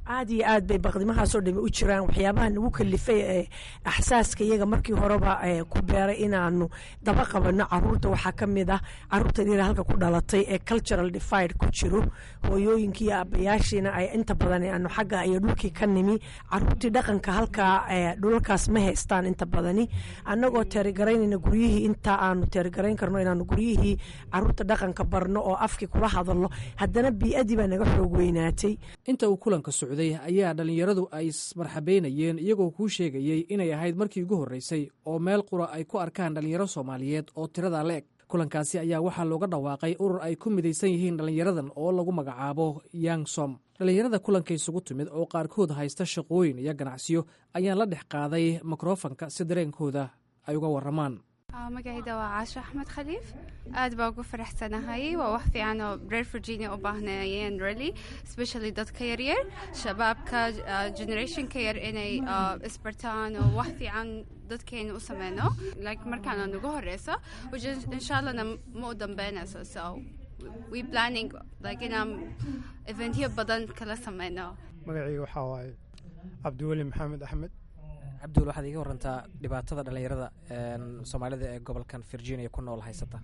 aad iyo aad bay baqdimahaasoo dhami u jiraan waxyaabaha nagu kalifay ee axsaaska iyaga markii horeba ee ku beeray inaanu daba qabano caruurta waxaa ka mid ah caruurta yara halka ku dhalatay ee cultural divide ku jiro hooyooyinkii iyo aabbayaashiina ay inta badan aanu xagga iyo dhulkii ka nimi caruurtii dhaqanka halkaa ee dhulalkaas ma haystaan inta badani annagoo teerigaraynayna guryihii inta aanu teerigarayn karno inaanu guryihii caruurta dhaqanka barno oo afkii kula hadalno haddana bii-adii baa naga xoog weynaatay inta uu kulanka socday ayaa dhallinyaradu ay ismarxabeynayeen iyagoo kuu sheegayey inay ahayd markii ugu horreysay oo meel qura ay ku arkaan dhallinyaro soomaaliyeed oo tirada la eg kulankaasi ayaa waxaa looga dhawaaqay urur ay ku midaysan yihiin dhallinyaradan oo lagu magacaabo yangsom dhallinyarada kulanka isugu timid oo qaarkood haysta shaqooyin iyo ganacsiyo ayaan la dhex qaaday mikrofanka si dareenkooda ay uga warramaan magacayda waa caasho axmed khaliif aad baa ugu faraxsanahay waa wax fiican oo reer virginia u baahnayeen really especially dadka yaryar shabaabka generationka yar inay isbartaan oo wax fiican dadkeena u sameyno like markaana nagu horeyso which insha allahna ma u dambeynayso so we planning like inaan eventyo badan kala sameyno magacayga waxaa waaye cabdiweli maxamed axmed cabdiwel waxaad iiga warantaa dhibaatada dhallinyarada soomaalida ee gobolkan virginia ku nool haysata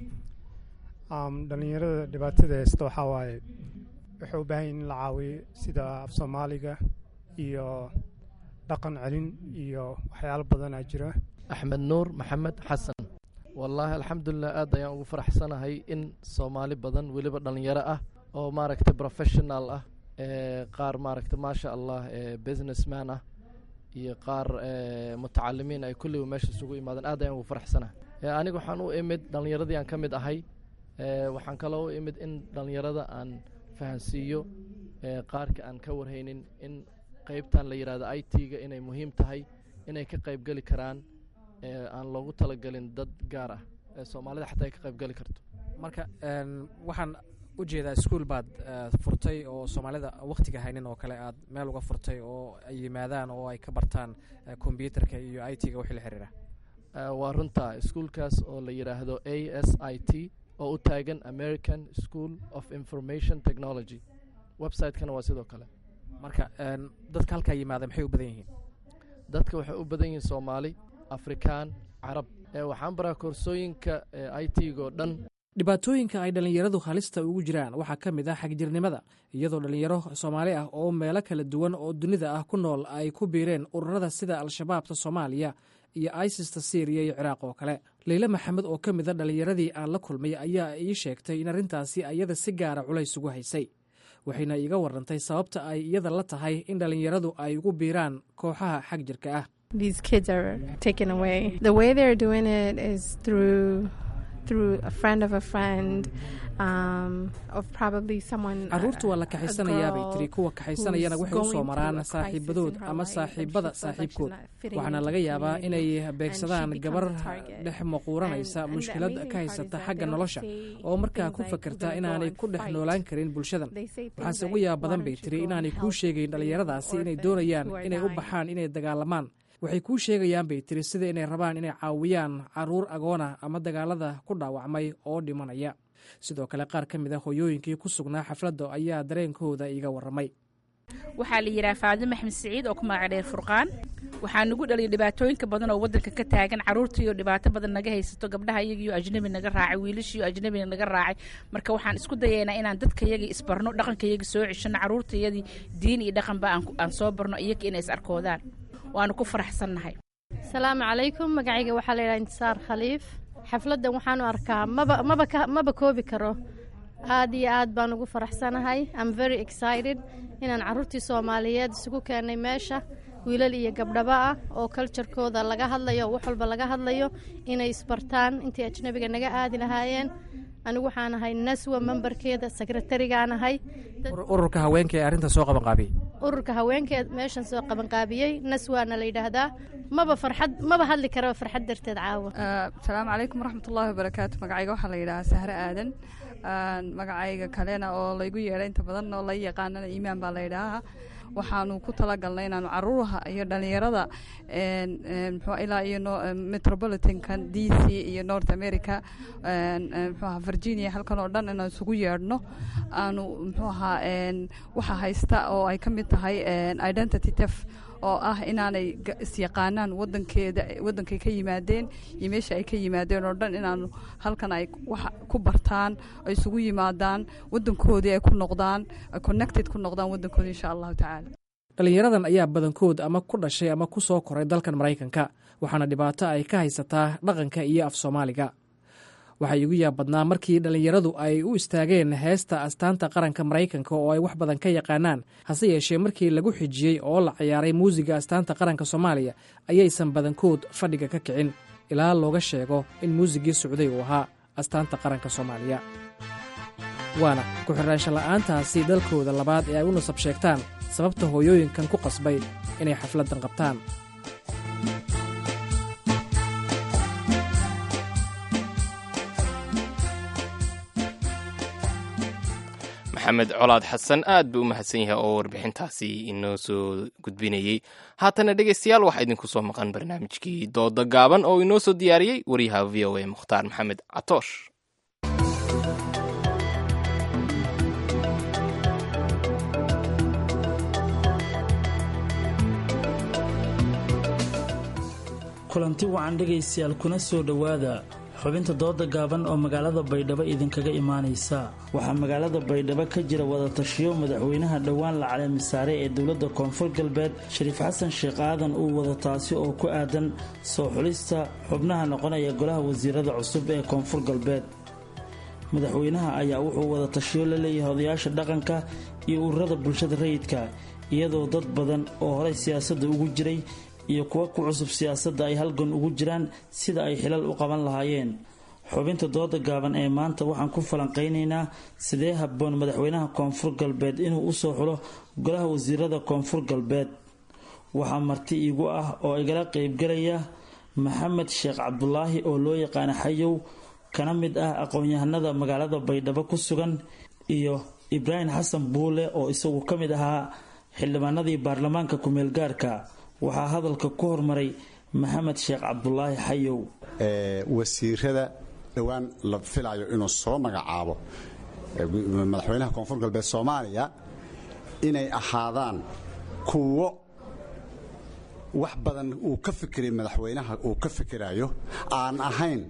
dhallinyarada dhibaatada haysta waxaa waaye waxay u baahan yihin in la caawiyo sida af soomaaliga iyo dhaqan celin iyo waxyaalo badanaa jira axmed nuur maxamed xasan wallaahi alxamdulilah aad ayaan ugu faraxsanahay in soomaali badan weliba dhallinyaro ah oo maaragta professional ah qaar maaragta maasha allah businessman ah iyo qaar mutacalimiin ay kulliba meesha isugu imaadeen aad ayaan ugu faraxsanahay aniga waxaan u imid dhallinyaradii aan ka mid ahay waxaan kaloo u imid in dhallinyarada aan fahansiiyo qaarka aan ka warhaynin in qeybtan la yidhahdo i t-ga inay muhiim tahay inay ka qaybgeli karaan aan loogu talagelin dad gaar ah ee soomaalida xataa ay ka qaybgeli karto marka waxaan u jeedaa iskuol baad furtay oo soomaalida wakhtiga haynin oo kale aad meel uga furtay oo ay yimaadaan oo ay ka bartaan kombyuutarka iyo i t-ga wixii la xiriira waa runta iskuolkaas oo la yidhaahdo a s i t oo u taagan american school of information technology website-kana waa sidoo kale marka dadka halkaa yimaada maxay u badan yihiin dadka waxay u badan yihiin soomaali afrikaan carab waxaan baraa koorsooyinka i t-ga oo dhan dhibaatooyinka ay dhallinyaradu halista ugu jiraan waxaa ka mid ah xagjirnimada iyadoo dhallinyaro soomaali ah oo meelo kala duwan oo dunida ah ku nool ay ku biireen ururada sida al-shabaabta soomaaliya iyo isista syriya iyo ciraaq oo kale leyle maxamed oo ka mid a dhallinyaradii aan la kulmay ayaa ii sheegtay in arrintaasi iyada si gaara culays ugu haysay waxayna iiga warantay sababta ay iyada la tahay in dhallinyaradu ay ugu biiraan kooxaha xag jirka ah These kids are taken away. The way they're doing it is through through a friend of a friend um, of probably someone. carruurta waa la kaxaysanayaa bay tiri kuwa kaxaysanayana waxay u soo maraan saaxiibadood ama saaxiibada saaxiibkood waxaana laga yaabaa inay beegsadaan gabar dhex maquuranaysa mushkilad ka haysata xagga nolosha oo markaa ku fakerta inaanay ku dhex noolaan karin bulshadan waxaase ugu yaab badan bay tiri inaanay kuu sheegayn dhallinyaradaasi inay doonayaan inay u baxaan inay dagaalamaan waxay kuu sheegayaan bay tiri sida inay rabaan inay caawiyaan caruur agoona ama dagaalada ku dhaawacmay oo dhimanaya sidoo kale qaar ka mid a hoyooyinkii ku sugnaa xafladda ayaa dareenkooda iiga warramay waxaa la yidhaha faadimo maxmed siciid oo ku magaca dheer furqaan waxaa nagu dhaliyay dhibaatooyinka badan oo waddanka ka taagan carruurtaiyo dhibaato badan naga haysato gabdhaha iyagiyo ajnabi naga raacay wiilashiiyo ajnabi naga raacay marka waxaan isku dayaynaa inaan dadka yagii isbarno dhaqanka yagii soo ceshano carruurtayadii diin iyo dhaqanba aan soo barno iyaga inay is arkoodaan waanu ku faraxsannahay asalaamu calaykum magacayga waxaa la yidhaha intisaar khaliif xafladdan waxaanu arkaa maba maba ka maba koobi karo aad iyo aad baan ugu faraxsanahay am very excited inaan carruurtii soomaaliyeed isugu keennay meesha wiilal iyo gabdhaba ah oo kaljarkooda laga hadlayo oo wax walba laga hadlayo inay isbartaan intii ajnabiga naga aadi lahaayeen anigu waxaan ahay naswa membarkeeda sekretarigaan ahay ururka haweenka ee arrinta soo qabanqaabiyey ururka haweenkeed meeshan soo qabanqaabiyey naswaana la yidhaahdaa maba farxad maba hadli karaba farxad darteed caawa asalaamu calaykum waraxmatullaahi wabarakaatu magacayga waxaa la yidhahaa sahre aadan magacayga kalena oo laygu yeedhay inta badan oo la yaqaanana iimaan baa la yidhaahaa waxaanu ku talagalnay inaanu caruuraha iyo dhalinyarada mxuu ilaa iyo metropolitankan d c iyo north america mxuaha virginia halkan oo dhan inaan isugu yeedhno aanu mxuu ahaa waxa haysta oo ay ka mid tahay identity tef oo ah inaanay isyaqaanaan wadankeeda wadankay ka yimaadeen iyo meesha ay ka yimaadeen oo dhan inaanu halkan ay wax ku bartaan ay isugu yimaadaan wadankoodii ay ku noqdaan ay connected ku noqdaan wadankoodii insha allahu tacaala dhallinyaradan ayaa badankood ama ku dhashay ama ku soo koray dalkan maraykanka waxaana dhibaato ay ka haysataa dhaqanka iyo af soomaaliga waxaa iigu yaab badnaa markii dhallinyaradu ay u istaageen heesta astaanta qaranka maraykanka oo ay wax badan ka yaqaanaan hase yeeshee markii lagu xijiyey oo la ciyaaray muusiga astaanta qaranka soomaaliya ayaysan badankood fadhiga ka kicin ilaa looga sheego in muusigii socday uu ahaa astaanta qaranka soomaaliya waana ku-xiraansho la'aantaasi dalkooda labaad ee ay u nasab sheegtaan sababta hooyooyinkan ku qasbay inay xafladdan qabtaan maxamed colaad xasan aad buu u mahadsan yahay oo warbixintaasi inoo soo gudbinayey haatana dhegeystayaal waxaa idinku soo maqan barnaamijkii dooda gaaban oo inoo soo diyaariyey wariyaha v o a mukhtaar maxamed catoosh kulanti wacan dhegaystayaal kuna soo dhowaada xubinta dooda gaaban oo magaalada baydhabo idinkaga imaanaysa waxaa magaalada baydhabo ka jira wadatashiyo madaxweynaha dhowaan la caleemisaare ee dowladda koonfur galbeed shariif xasan sheekh aadan uu wada taasi oo ku aadan soo xulista xubnaha noqonaya golaha wasiirada cusub ee koonfur galbeed madaxweynaha ayaa wuxuu wada tashiyo la leeyahay odayaasha dhaqanka iyo ururada bulshada rayidka iyadoo dad badan oo horey siyaasadda ugu jiray iyo kuwa ku cusub siyaasadda ay halgan ugu jiraan sida ay xilal u qaban lahaayeen xubinta dooda gaaban ee maanta waxaan ku falanqaynaynaa sidee habboon madaxweynaha koonfur galbeed inuu usoo xulo golaha wasiirada koonfur galbeed waxaa marti iigu ah oo igala qeybgalaya maxamed sheekh cabdulaahi oo loo yaqaana xayow kana mid ah aqoon-yahanada magaalada baydhabo ku sugan iyo ibraahim xasan buule oo isagu ka mid ahaa xildhibaanadii baarlamaanka ku-meelgaarka waxaa hadalka ku hormaray maxamed sheekh cabdulaahi xayow wasiirada dhowaan la filayo inuu soo magacaabo madaxweynaha koonfur galbeed soomaaliya inay ahaadaan kuwo wax badan uu ka fikiray madaxweynaha uu ka fikirayo aan ahayn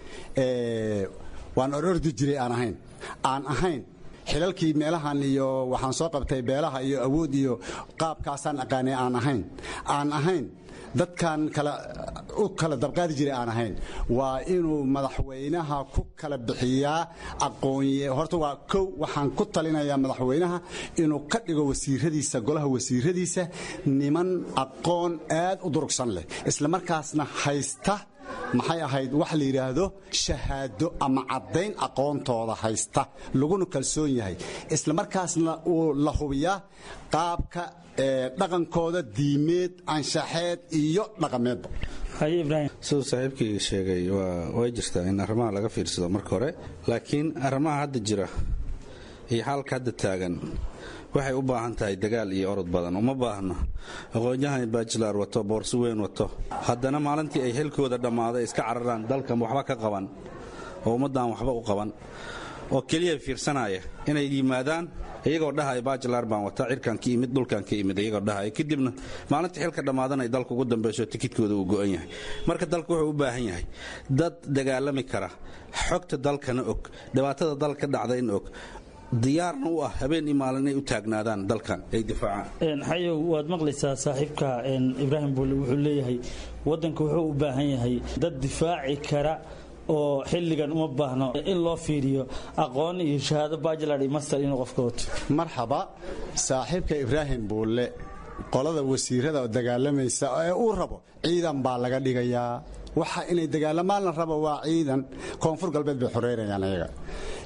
waan orordi jiray aan ahayn aan ahayn xilalkii meelahan iyo waxaan soo qabtay beelaha iyo awood iyo qaabkaasaan aqaanay aan ahayn aan ahayn dadkan kala u kala dabqaadi jiray aan ahayn waa inuu madaxweynaha ku kala bixiyaa aqoonye horta waa kow waxaan ku talinayaa madaxweynaha inuu ka dhigo wasiiradiisa golaha wasiiradiisa niman aqoon aad u durugsan leh isla markaasna haysta maxay ahayd wax la yidhaahdo shahaado ama caddayn aqoontooda haysta laguna kalsoon yahay isla markaasna uu la hubiyaa qaabka dhaqankooda diimeed anshaxeed iyo dhaqameedba siduu saaxiibkii sheegay way jirtaa in arrimaha laga fiirsado marka hore laakiin arrimaha hadda jira iyo xaalka hadda taagan waxay u baahan tahay dagaal iyo orod badan uma baahno aqoon-yahan bajilar wato boorso weyn wato haddana maalintii ay xilkooda dhammaaday iska cararaan dalkan waxba ka qaban oo ummaddan waxba u qaban oo keliya fiirsanaya inay yimaadaan iyagoo dhahaya bajilar baan wata cirkan ka imid dhulkan ka imid iyagoo dhahaya kadibna maalinta xilka dhammaadan ay dalka ugu dambayso tikidkooda uu go'an yahay marka dalku wuxuu u baahan yahay dad dagaalami kara xogta dalkana og dhibaatada dalka dhacdayna og diyaarna u ah habeen iyo maalin inay u taagnaadaan dalkan ay difaacaan xayow waad maqlaysaa saaxiibka ibraahim buule wuxuu leeyahay wadanka wuxuu u baahan yahay dad difaaci kara oo xilligan uma baahno in loo fiiriyo aqoon iyo shahaado bajilar iyo master inuu qofka wato marxaba saaxiibka ibraahim buulle qolada wasiirada dagaalamaysa ee uu rabo ciidan baa laga dhigayaa waxa inay dagaalamaan la rabo waa ciidan koonfur galbeed bay xoreynayaan ayaga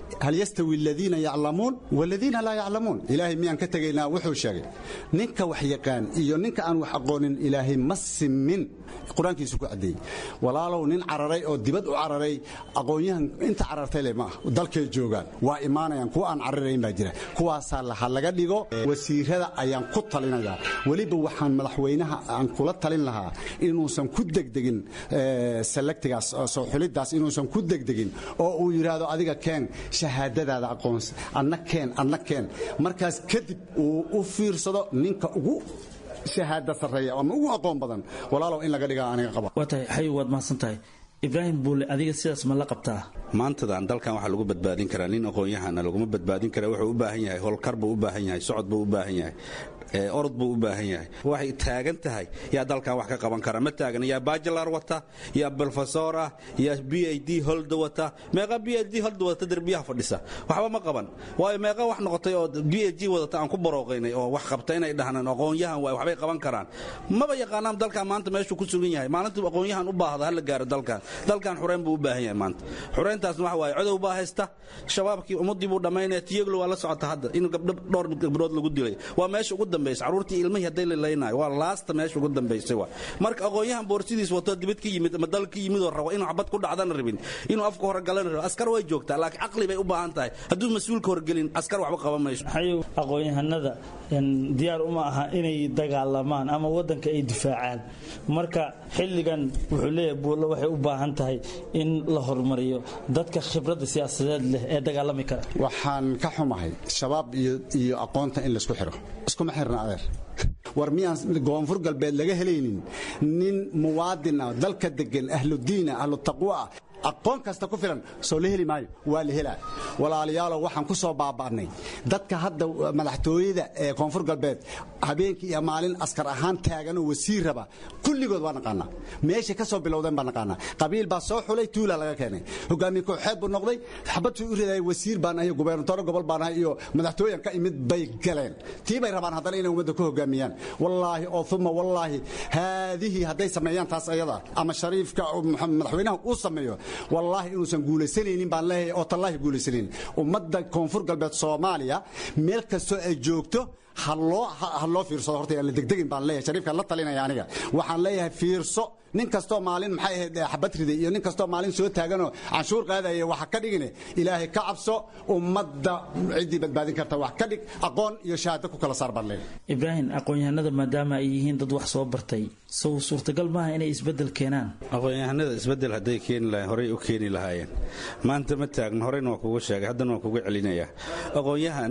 hal yastawi aladiina yaclamuun waladiina laa yaclamuun ilaahay miyaan ka tegaynaa wuxuu sheegay ninka wax yaqaan iyo ninka aan wax aqoonin ilaahay ma simin qur-aankiisu ku caddeeyey walaalow nin cararay oo dibad u cararay aqoonyahan inta carartay le ma ah dalkay joogaan waa imaanayaan kuwa aan cararayn baa jira kuwaasaa laha laga dhigo wasiirada ayaan ku talinayaa weliba waxaan madaxweynaha aan kula talin lahaa inuusan ku degdegin selektigaas soo xulidaas inuusan ku degdegin oo uu yidhaahdo adiga keen shahaadadaada aqoonsa adna keen adna keen markaas kadib uu u fiirsado ninka ugu shahaada sarreeya ama ugu aqoon badan walaalow in laga dhigaa aniga qaba waa tahay xayi waad mahadsan tahay ibraahim buule adiga sidaas ma la qabtaa maantadan dalkan waxaa lagu badbaadin karaa nin aqoon-yahana laguma badbaadin kara wuxuu u baahan yahay howlkar buu u baahan yahay socod buu u baahan yahay orod buu u baahan yahay waxay taagan tahay yaa dalkan wax ka qaban kara ma taagan yaa bajilar wata yaa brofesor ah yaa b i d holda wata meeqa b i d holda wadata derbiyaha fadhisa waxba ma qaban waayo meeqa wax noqotay oo b i g wadata aan ku barooqaynay oo wax qabta inay dhahnaan aqoon-yahan waay waxbay qaban karaan maba yaqaanaan dalkan maanta meeshuu ku sugan yahay maalintuu aqoon-yahan u baahda hala gaaro dalkan dalkan xureyn buu u baahan yahay maanta xureyntaasna waxa waaye codow baa haysta shabaabkii ummaddii buu dhammaynaya tiyaglo waa la socota hadda inuu gabdho dhowr gabdhood lagu dilay waa meesha ugu dambaysa caruurtii ilmihii hadday lalaynayo waa laasta meesha ugu dambaysay waa marka aqoon-yahan boorsidiis wato dibad ka yimid ama dal ka yimid oo rabo inuu xabad ku dhacdana rabin inuu afka hore galana rabo askar way joogtaa laakiin caqli bay u baahan tahay hadduu mas-uulka horgelin askar waxba qaban mayso xayow aqoon-yahanada diyaar uma aha inay dagaalamaan ama wadanka ay difaacaan marka xilligan wuxuu leeyahay buulle waxay u baahan tahay in la horumariyo dadka khibradda siyaasadeed leh ee dagaalami kara waxaan ka xumahay shabaab iyo aqoonta in laysku xiro iskuma xirna adeer war miyaan koonfur galbeed laga helaynin nin muwaadin ah dalka degan ahludiina ahlu taqwa ah aqoon kasta ku filan soo la heli maayo waa la helaa walaalayaalow waxaan ku soo baaba'nay dadka hadda madaxtooyada ee koonfur galbeed habeenkii iyo maalin askar ahaan taaganoo wasiir raba kulligood waa naqaanaa meeshay ka soo bilowdeen baa naqaanaa qabiil baa soo xulay tuula laga keenay hogaamiye kooxeed buu noqday xabadtuu u ridayay wasiir baan ahay gubernatoro gobol baan ahay iyo madaxtooyan ka imid bay galeen tii bay rabaan haddana inay ummadda ku hogaamiyaan wallaahi oo uma wallaahi haadihii hadday sameeyaan taas ayada ama shariifka madaxweynaha uu sameeyo wallaahi inuusan guulaysanaynin baan leeyahay oo tallaahi guulaysanaynin ummadda koonfur galbeed soomaaliya meel kastoo ay joogto ha loo fiirsado horta aan la degdegin baan leeyahay shariifkaan la talinaya aniga waxaan leeyahay fiirso nin kastoo maalin maxay ahayd xabad riday iyo nin kastoo maalin soo taaganoo canshuur qaadaya waxa ka dhigine ilaahay ka cabso ummadda ciddii badbaadin karta wax ka dhig aqoon iyo shahaado ku kala saar baan leeyahay ibraahim aqoon-yahanada maadaama ay yihiin dad wax soo bartay sow suurtagal maaha inay isbeddel keenaan aqoon-yahanada isbeddel hadday keeni lahayen horey u keeni lahaayeen maanta ma taagno horeyna waa kugu sheegay haddana waan kugu celinayaa aqoon-yahan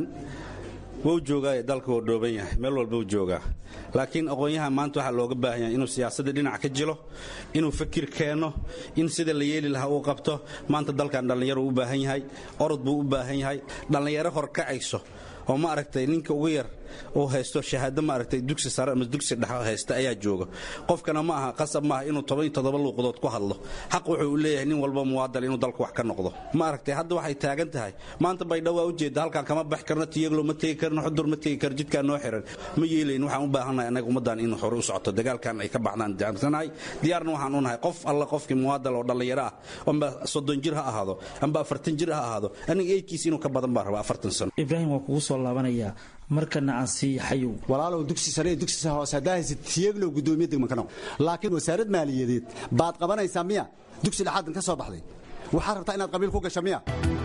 wuu joogaa dalka wuu dhooban yahay meel walba wuu joogaa laakiin aqoon-yahan maanta waxaa looga baahan yahay inuu siyaasadda dhinac ka jilo inuu fakir keeno in sida la yeeli lahaa uu qabto maanta dalkan dhallinyaro u baahan yahay orod buu u baahan yahay dhallinyaro horkacayso oo ma aragtay ninka ugu yar uu haysto shahaado maaragtay dugsi sare ama dugsi dhexe haysta ayaa jooga qofkana ma aha qasab maaha inuu toban iyo toddoba luuqadood ku hadlo xaq wuxuu u leeyahay nin walba muwaadal inuu dalku wax ka noqdo ma aragtay hadda waxay taagan tahay maanta baydhabo waa ujeeda halkan kama bax karno tiyaglo ma tegi karno xudur ma tegi karo jidkaa noo xiran ma yeelayn waxaan u baahannahay annaga ummaddan inuu hore u socoto dagaalkan ay ka baxdaan jaansanahay diyaarna waxaan u nahay qof alla qofkii muwaadal oo dhallinyaro ah amba soddon jir ha ahaado amba afartan jir ha ahaado aniga eedkiis inuu ka badan baa rabaa afartan sano ibraahim waa kugu soo laabanayaa markana aan sii xayow walaalow dugsi sare iyo dugsi hoose haddaa haysid tiyaglow guddoomiye degman ka noqo laakiin wasaarad maaliyadeed baad qabanaysaa miya dugsi dhexaadan ka soo baxday waxaad rabtaa inaad qabiil ku gasho miya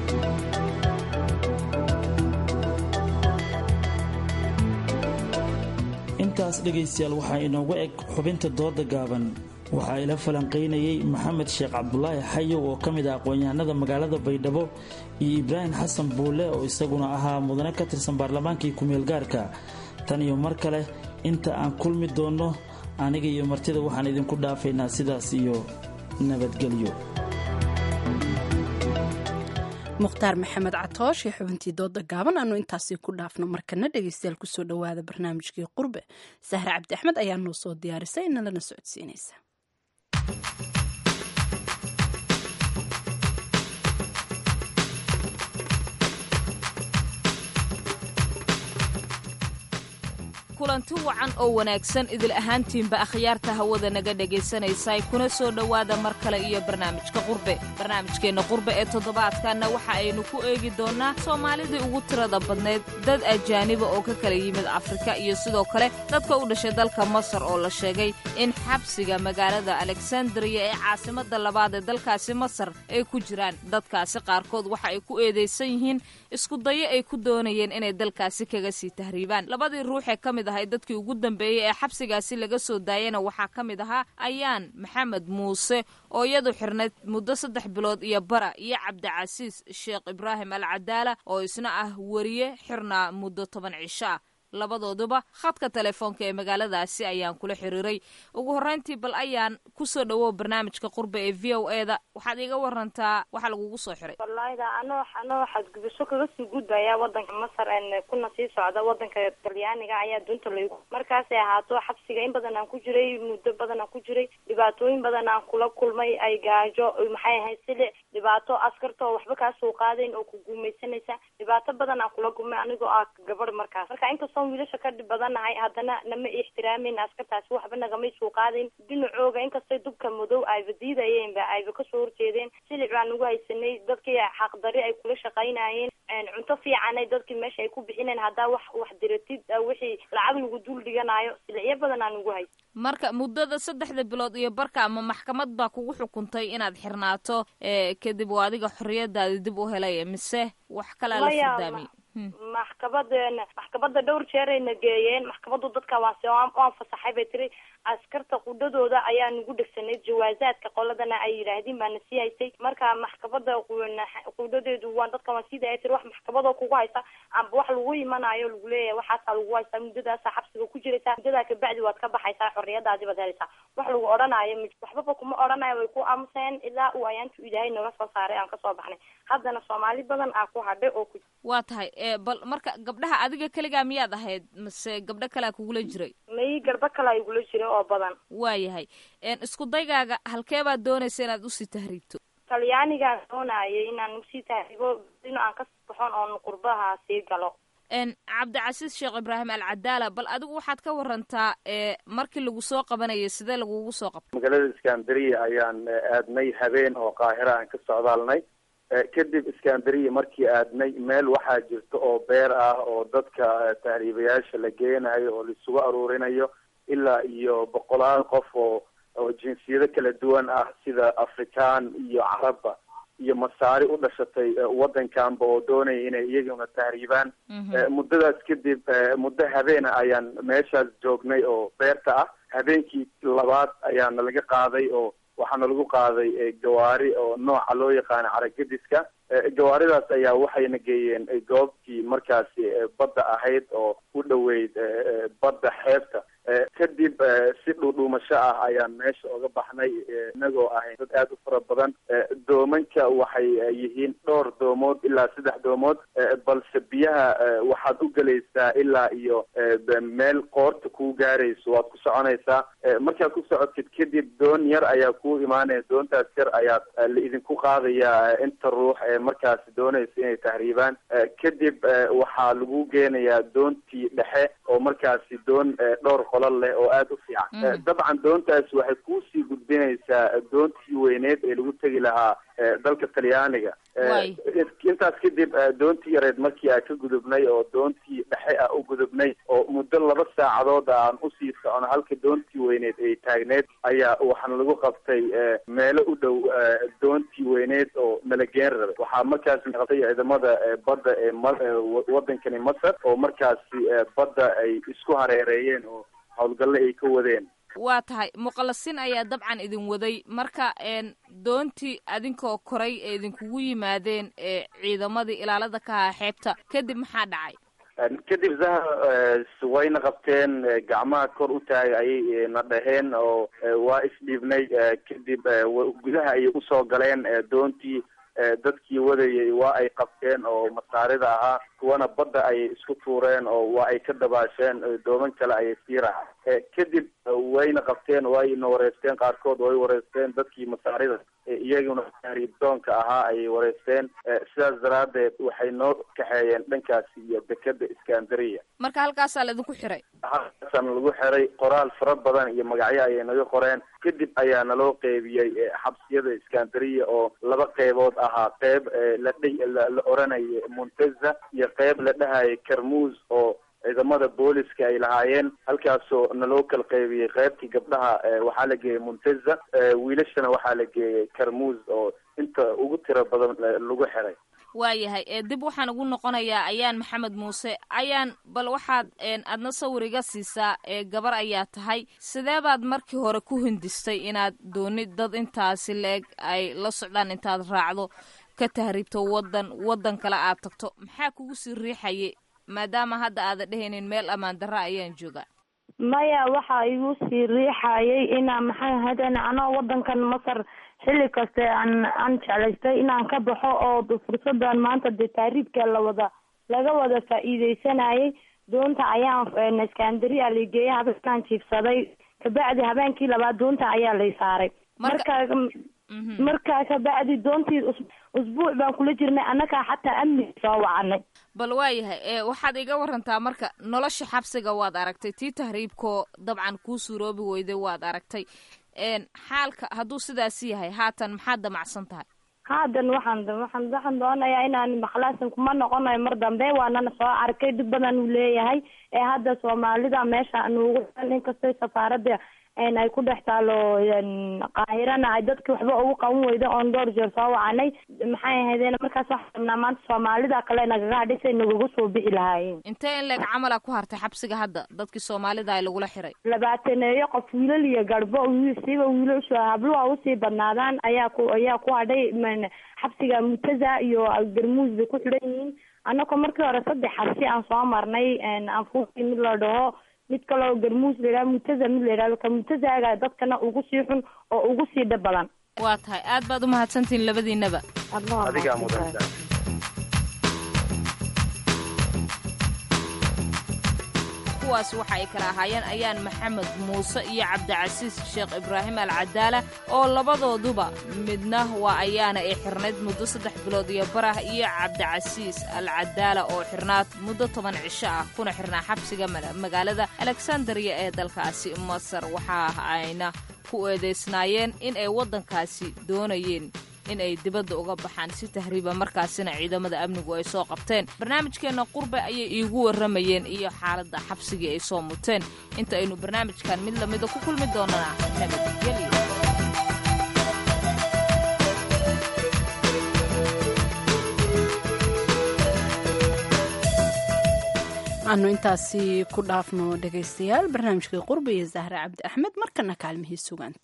intaas dhegaystayaal waxaa inoogu eg xubinta dooda gaaban waxaa ila falanqaynayey maxamed sheekh cabdulaahi xayow oo ka mid ah aqoon-yahanada magaalada baydhabo iyo ibraahim xasan buule oo isaguna ahaa mudane ka tirsan baarlamaankii ku-meel gaarka tan iyo mar kale inta aan kulmi doonno aniga iyo martida waxaan idinku dhaafaynaa sidaas iyo nabadgelyo mukhtaar maxamed catoosh iyo xubintii dooda gaaban aanu intaasi ku dhaafno markana dhegeystayaal kusoo dhowaada barnaamijkii qurbe sahre cabdi axmed ayaa noo soo diyaarisay nalana socodsiinaysa kulanti wacan oo wanaagsan idil ahaantiinba akhyaarta hawada naga dhegaysanaysa kuna soo dhowaada mar kale iyo barnaamijka qurbe barnaamijkeenna qurbe ee toddobaadkanna waxa aynu ku eegi doonnaa soomaalidii ugu tirada badnayd dad ajaaniba oo ka kala yimid afrika iyo sidoo kale dadka u dhashay dalka masar oo la sheegay in xabsiga magaalada alexandriya ee caasimadda labaad ee dalkaasi masar ay ku jiraan dadkaasi qaarkood waxa ay ku eedaysan yihiin iskudayo ay ku doonayeen inay dalkaasi kaga sii tahriibaan labadii ruuxee ka mid ahay dadkii ugu dambeeyey ee xabsigaasi laga soo daayana waxaa ka mid ahaa ayaan maxamed muuse oo iyadu xirnayd muddo saddex bilood iyo bara iyo cabdicasiis sheekh ibraahim al cadaala oo isna ah weriye xirnaa muddo toban cisho ah labadooduba khadka telefoonka ee magaaladaasi ayaan kula xiriiray ugu horreyntii bal ayaan kusoo dhawow barnaamijka qurbe ee v o e da waxaad iiga warantaa waxa lagugu soo xiray wallahida anoo anoo xadgudubso kaga sii gudbaya wadanka masar kuna sii socda wadanka talyaaniga ayaa dunta laygu markaasay ahaato xabsiga in badan aan ku jiray muddo badan aan ku jiray dhibaatooyin badan aan kula kulmay ay gaajo maxay ahayd silic dhibaato askarta oo waxba kaa soo qaadayn oo ku guumaysanaysa dhibaato badan aan kula kulmay anigoo ah gabadh markaas marka inkastoo wiilasha ka dhib badanahay haddana nama ixtiraameyn askartaasi waxba nagamay soo qaadayn dhinacooga inkastay dubka madow ayba diidayeen ba ayba kasoo horjeedeen silic baan ugu haysanay dadkii xaqdari ay kula shaqaynayeen cunto fiicanay dadkii meesha ay ku bixineen haddaa wax wax diratid wixii lacag lagu dul dhiganayo silicyo badan aan ugu haysa marka muddada saddexda bilood iyo barka ama maxkamad baa kugu xukuntay inaad xirnaato kadib oo adiga xorriyadaadi dib u helay mise wax kalaa la furdaamiyey maxkabada maxkabada dhowr jeerayna geeyeen maxkamadu dadka waase waan fasaxay bay tiri askarta qudhadooda ayaa nagu dhegsanayd jawaazaadka qoladana ay yidhaahdeen baana sii haysay marka maxkabada qudhadeedu waan dadka waan sii daaya tiri wax maxkabadoo kugu haysa amba wax lagu imanayo lagu leeyahay waxaasaa lagu haysaa muddadaasa xabsiga ku jiraysaa muddadaa kabacdi waad ka baxaysaa xorriyadaadi baad helaysaa wax lagu odhanayo waxbaba kuma odhanayo way ku aamuseen ilaa uu ayaantu ilaahay naga soo saaray aan kasoo baxnay haddana soomaali badan aa ku hadhay oo ku waa tahay bal marka gabdhaha adiga keligaa miyaad ahayd mase gabdho kalea kugula jiray may garbo kalea igula jiray oo badan waayahay isku daygaaga halkee baad doonaysa inaad usii tahriibto talyaanigaan doonayay inaan usii tahriibo ino aan kasii baxoon oon qurbaha sii galo cabdicasiis sheekh ibraahim al cadaala bal adigu waxaad ka warantaa markii lagu soo qabanayay sidee lagugu soo qabtay magaalada iskandariya ayaan aadnay habeen oo qaahira aan ka socdaalnay kadib iskandariya markii aadnay meel waxaa jirta oo beer ah oo dadka tahriibayaasha la geenayo oo laisugu aruurinayo ilaa iyo boqolaal qof oo oo jinsiyado kala duwan ah sida afrikaan iyo carabba iyo masaari u dhashatay wadankanba oo doonaya inay iyaguna tahriibaan muddadaas kadib muddo habeena ayaan meeshaas joognay oo beerta ah habeenkii labaad ayaana laga qaaday oo waxaana lagu qaaday gawaari oo nooca loo yaqaano caragadiska gawaaridaas ayaa waxayna geeyeen goobtii markaasi badda ahayd oo u dhoweyd badda xeebta kadib si dhuudhuumasho ah ayaan meesha oga baxnay inagoo ahayn dad aada u fara badan doomanka waxay yihiin dhowr doomood ilaa saddex doomood balse biyaha waxaad u gelaysaa ilaa iyo meel qoorta kuu gaarayso waad ku soconaysaa markaad ku socotid kadib doon yar ayaa kuu imaanaya doontaas yar ayaa la idinku qaadayaa inta ruux ee markaasi doonaysa inay tahriibaan kadib waxaa lagu geenayaa doontii dhexe oo markaasi doon dhowr qolal leh oo aada u fiican dabcan doontaas waxay kuusii gudbinaysaa doontii weyneed ee lagu tegi lahaa dalka talyaaniga intaas kadib doontii yareed markii aan ka gudubnay oo doontii dhexe ah u gudubnay oo muddo laba saacadood aan usii socono halka doontii weyneed ay taagneed ayaa waxaana lagu qabtay meelo u dhow doontii weyneed oo nalageen rabay waxaa markaasi qabtay ciidamada badda ee wadankani masar oo markaasi badda ay isku hareereeyeen oo howlgalle ay ka wadeen waa tahay muqallasiin ayaa dabcan idin waday marka doontii adinkoo koray ee idinkugu yimaadeen ciidamadii ilaalada ka ahaa xeebta kadib maxaa dhacay kadib zahar wayna qabteen gacmaha kor u taagay ayay na dhaheen oo waa isdhiibnay kadib gudaha ayay usoo galeen doontii dadkii wadayay waa ay qabteen oo masaarida ahaa kuwana badda ayay isku tuureen oo waa ay ka dabaasheen dooman kale ayay sii raaceen kadib wayna qabteen wayna wareysteen qaarkood way wareysteen dadkii masaarida iyaguna doonka ahaa ayay wareysteen sidaas daraadeed waxay noo kaxeeyeen dhankaasi iyo dekeda iskandariya marka halkaasaa laidinku xiray halkaasana lagu xiray qoraal fara badan iyo magacyo ayay naga qoreen kadib ayaa naloo qeybiyey xabsiyada iskandariya oo laba qeybood ahaa qeyb la la oranayay munteza iyo qeyb la dhahayay karmuus oo ciidamada booliska ay lahaayeen halkaasoo naloo kala qeybiyey qeybtii gabdhaha waxaa la geeyey munteza wiilashana waxaa la geeyey karmuus oo inta ugu tiro badan lagu xiray waayahay ee dib waxaan ugu noqonayaa ayaan maxamed muuse ayaan bal waxaad aadna sawir iga siisaa ee gabar ayaa tahay sidee baad markii hore ku hindistay inaad doonid dad intaasi la-eg ay la socdaan intaad raacdo ka tahriibto wadan wadan kale aad tagto maxaa kugu sii riixayay maadaama hadda aada dhehaynin meel ammaan darra ayaan joogaa maya waxa igu sii riixayay inaa maxay ahaydeen anoo wadankan masar xilli kaste aan aan jeclaystay inaan ka baxo oo fursadan maanta dee taariibka lawada laga wada faa'iideysanayay doonta ayaan iskandariya laigeeyay habeenkaan jiifsaday kabacdi habeenkii labaad doonta ayaa lay saaray marka markaa kabacdi doontii usbuuc baan kula jirnay annagaa xataa amni soo wacanay bal waayahay ee waxaad iga warantaa marka nolosha xabsiga waad aragtay tii tahriibkoo dabcan kuu suuroobi weyday waad aragtay xaalka hadduu sidaas yahay haatan maxaad damacsan tahay haadan waxaan waxaan waxaan doonayaa inaan makhlaasan kuma noqonayo mar dambe waanana soo arkay dhib badan uu leeyahay ee hadda soomaalida meesha nuugu xiran inkastoo safaaradda ay ku dhex taalo qaahirana ay dadki waxba ugu qaban weyda oon dhowr jeer soo wacanay maxay ahaydeen markaas waxaan rabnaa maanta soomaalida kale nagaga hadhisay nagaga soo bixi lahaayeen intee in leeg camala ku hartay xabsiga hadda dadkii soomaalida ay lagula xiray labaataneeyo qof wiilal iyo garbo siiba wiilashu habluha usii badnaadaan ayaa ku ayaa ku hadhay xabsiga mutaza iyo garmuus bay ku xidhan yihiin annagoo markii hore saddex xabsi aan soo marnay anfuusi mid la dhaho mid kaloo garmuus la yidhaha mutaza mid la yidhahdo ka mutazaaga dadkana ugu sii xun oo ugu sii dhib badan waa tahay aad baad umahadsantihiin labadiinaba adigaa mudan kuwaas waxa ay kala ahaayeen ayaan maxamed muuse iyo cabdicasiis sheekh ibraahim al cadaala oo labadooduba midna waa ayaana ay xirnayd muddo saddex bilood iyo barah iyo cabdicasiis al cadaala oo xirnaad muddo toban cisho ah kuna xirnaa xabsiga magaalada alexandariya ee dalkaasi masar waxa ayna ku eedaysnaayeen in ay waddankaasi doonayeen in ay dibadda uga baxaan si tahriiba markaasina ciidamada amnigu ay soo qabteen barnaamijkeenna qurbe ayay iigu warramayeen iyo xaaladda xabsigii ay soo muteen inta aynu barnaamijkan mid lamida ku kulmi doonana nabadgelyo aanu intaasi ku dhaafno dhegaystayaal barnaamijkii qurbe iyo zahre cabdi axmed markana kaalmihii sugaanta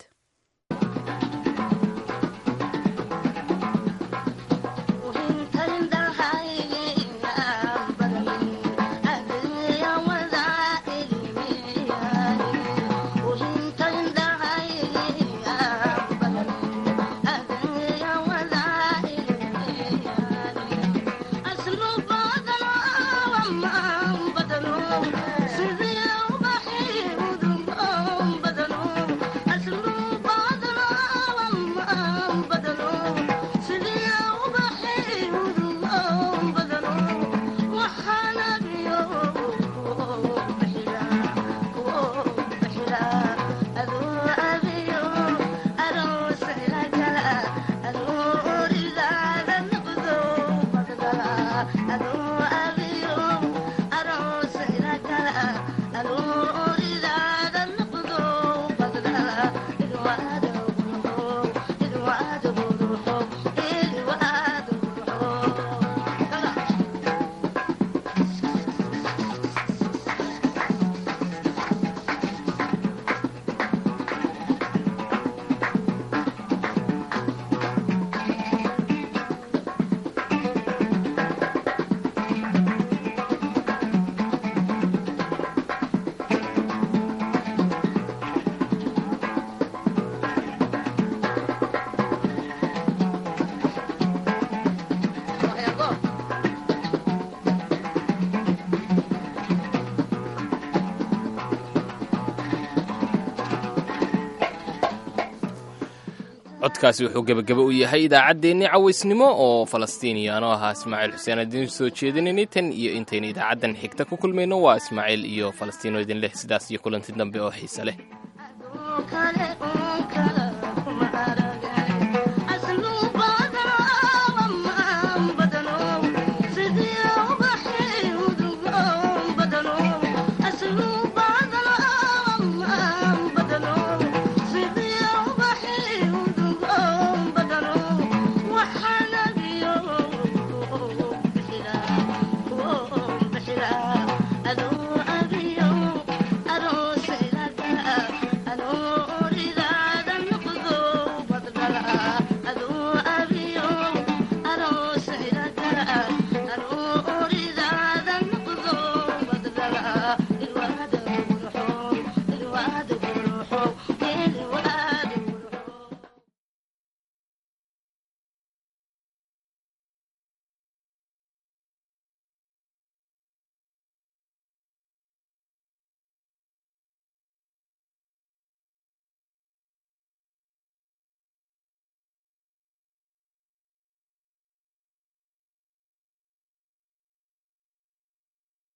codkaasi wuxuu gebagaba u yahay idaacaddeenni cawaysnimo oo falastiiniyaano ahaa ismaaciil xuseen adiin soo jeedinaynay tan iyo intaynu idaacaddan xigta ku kulmayno waa ismaaciil iyo falastiino idin leh sidaas iyo kulanti dambe oo xiise leh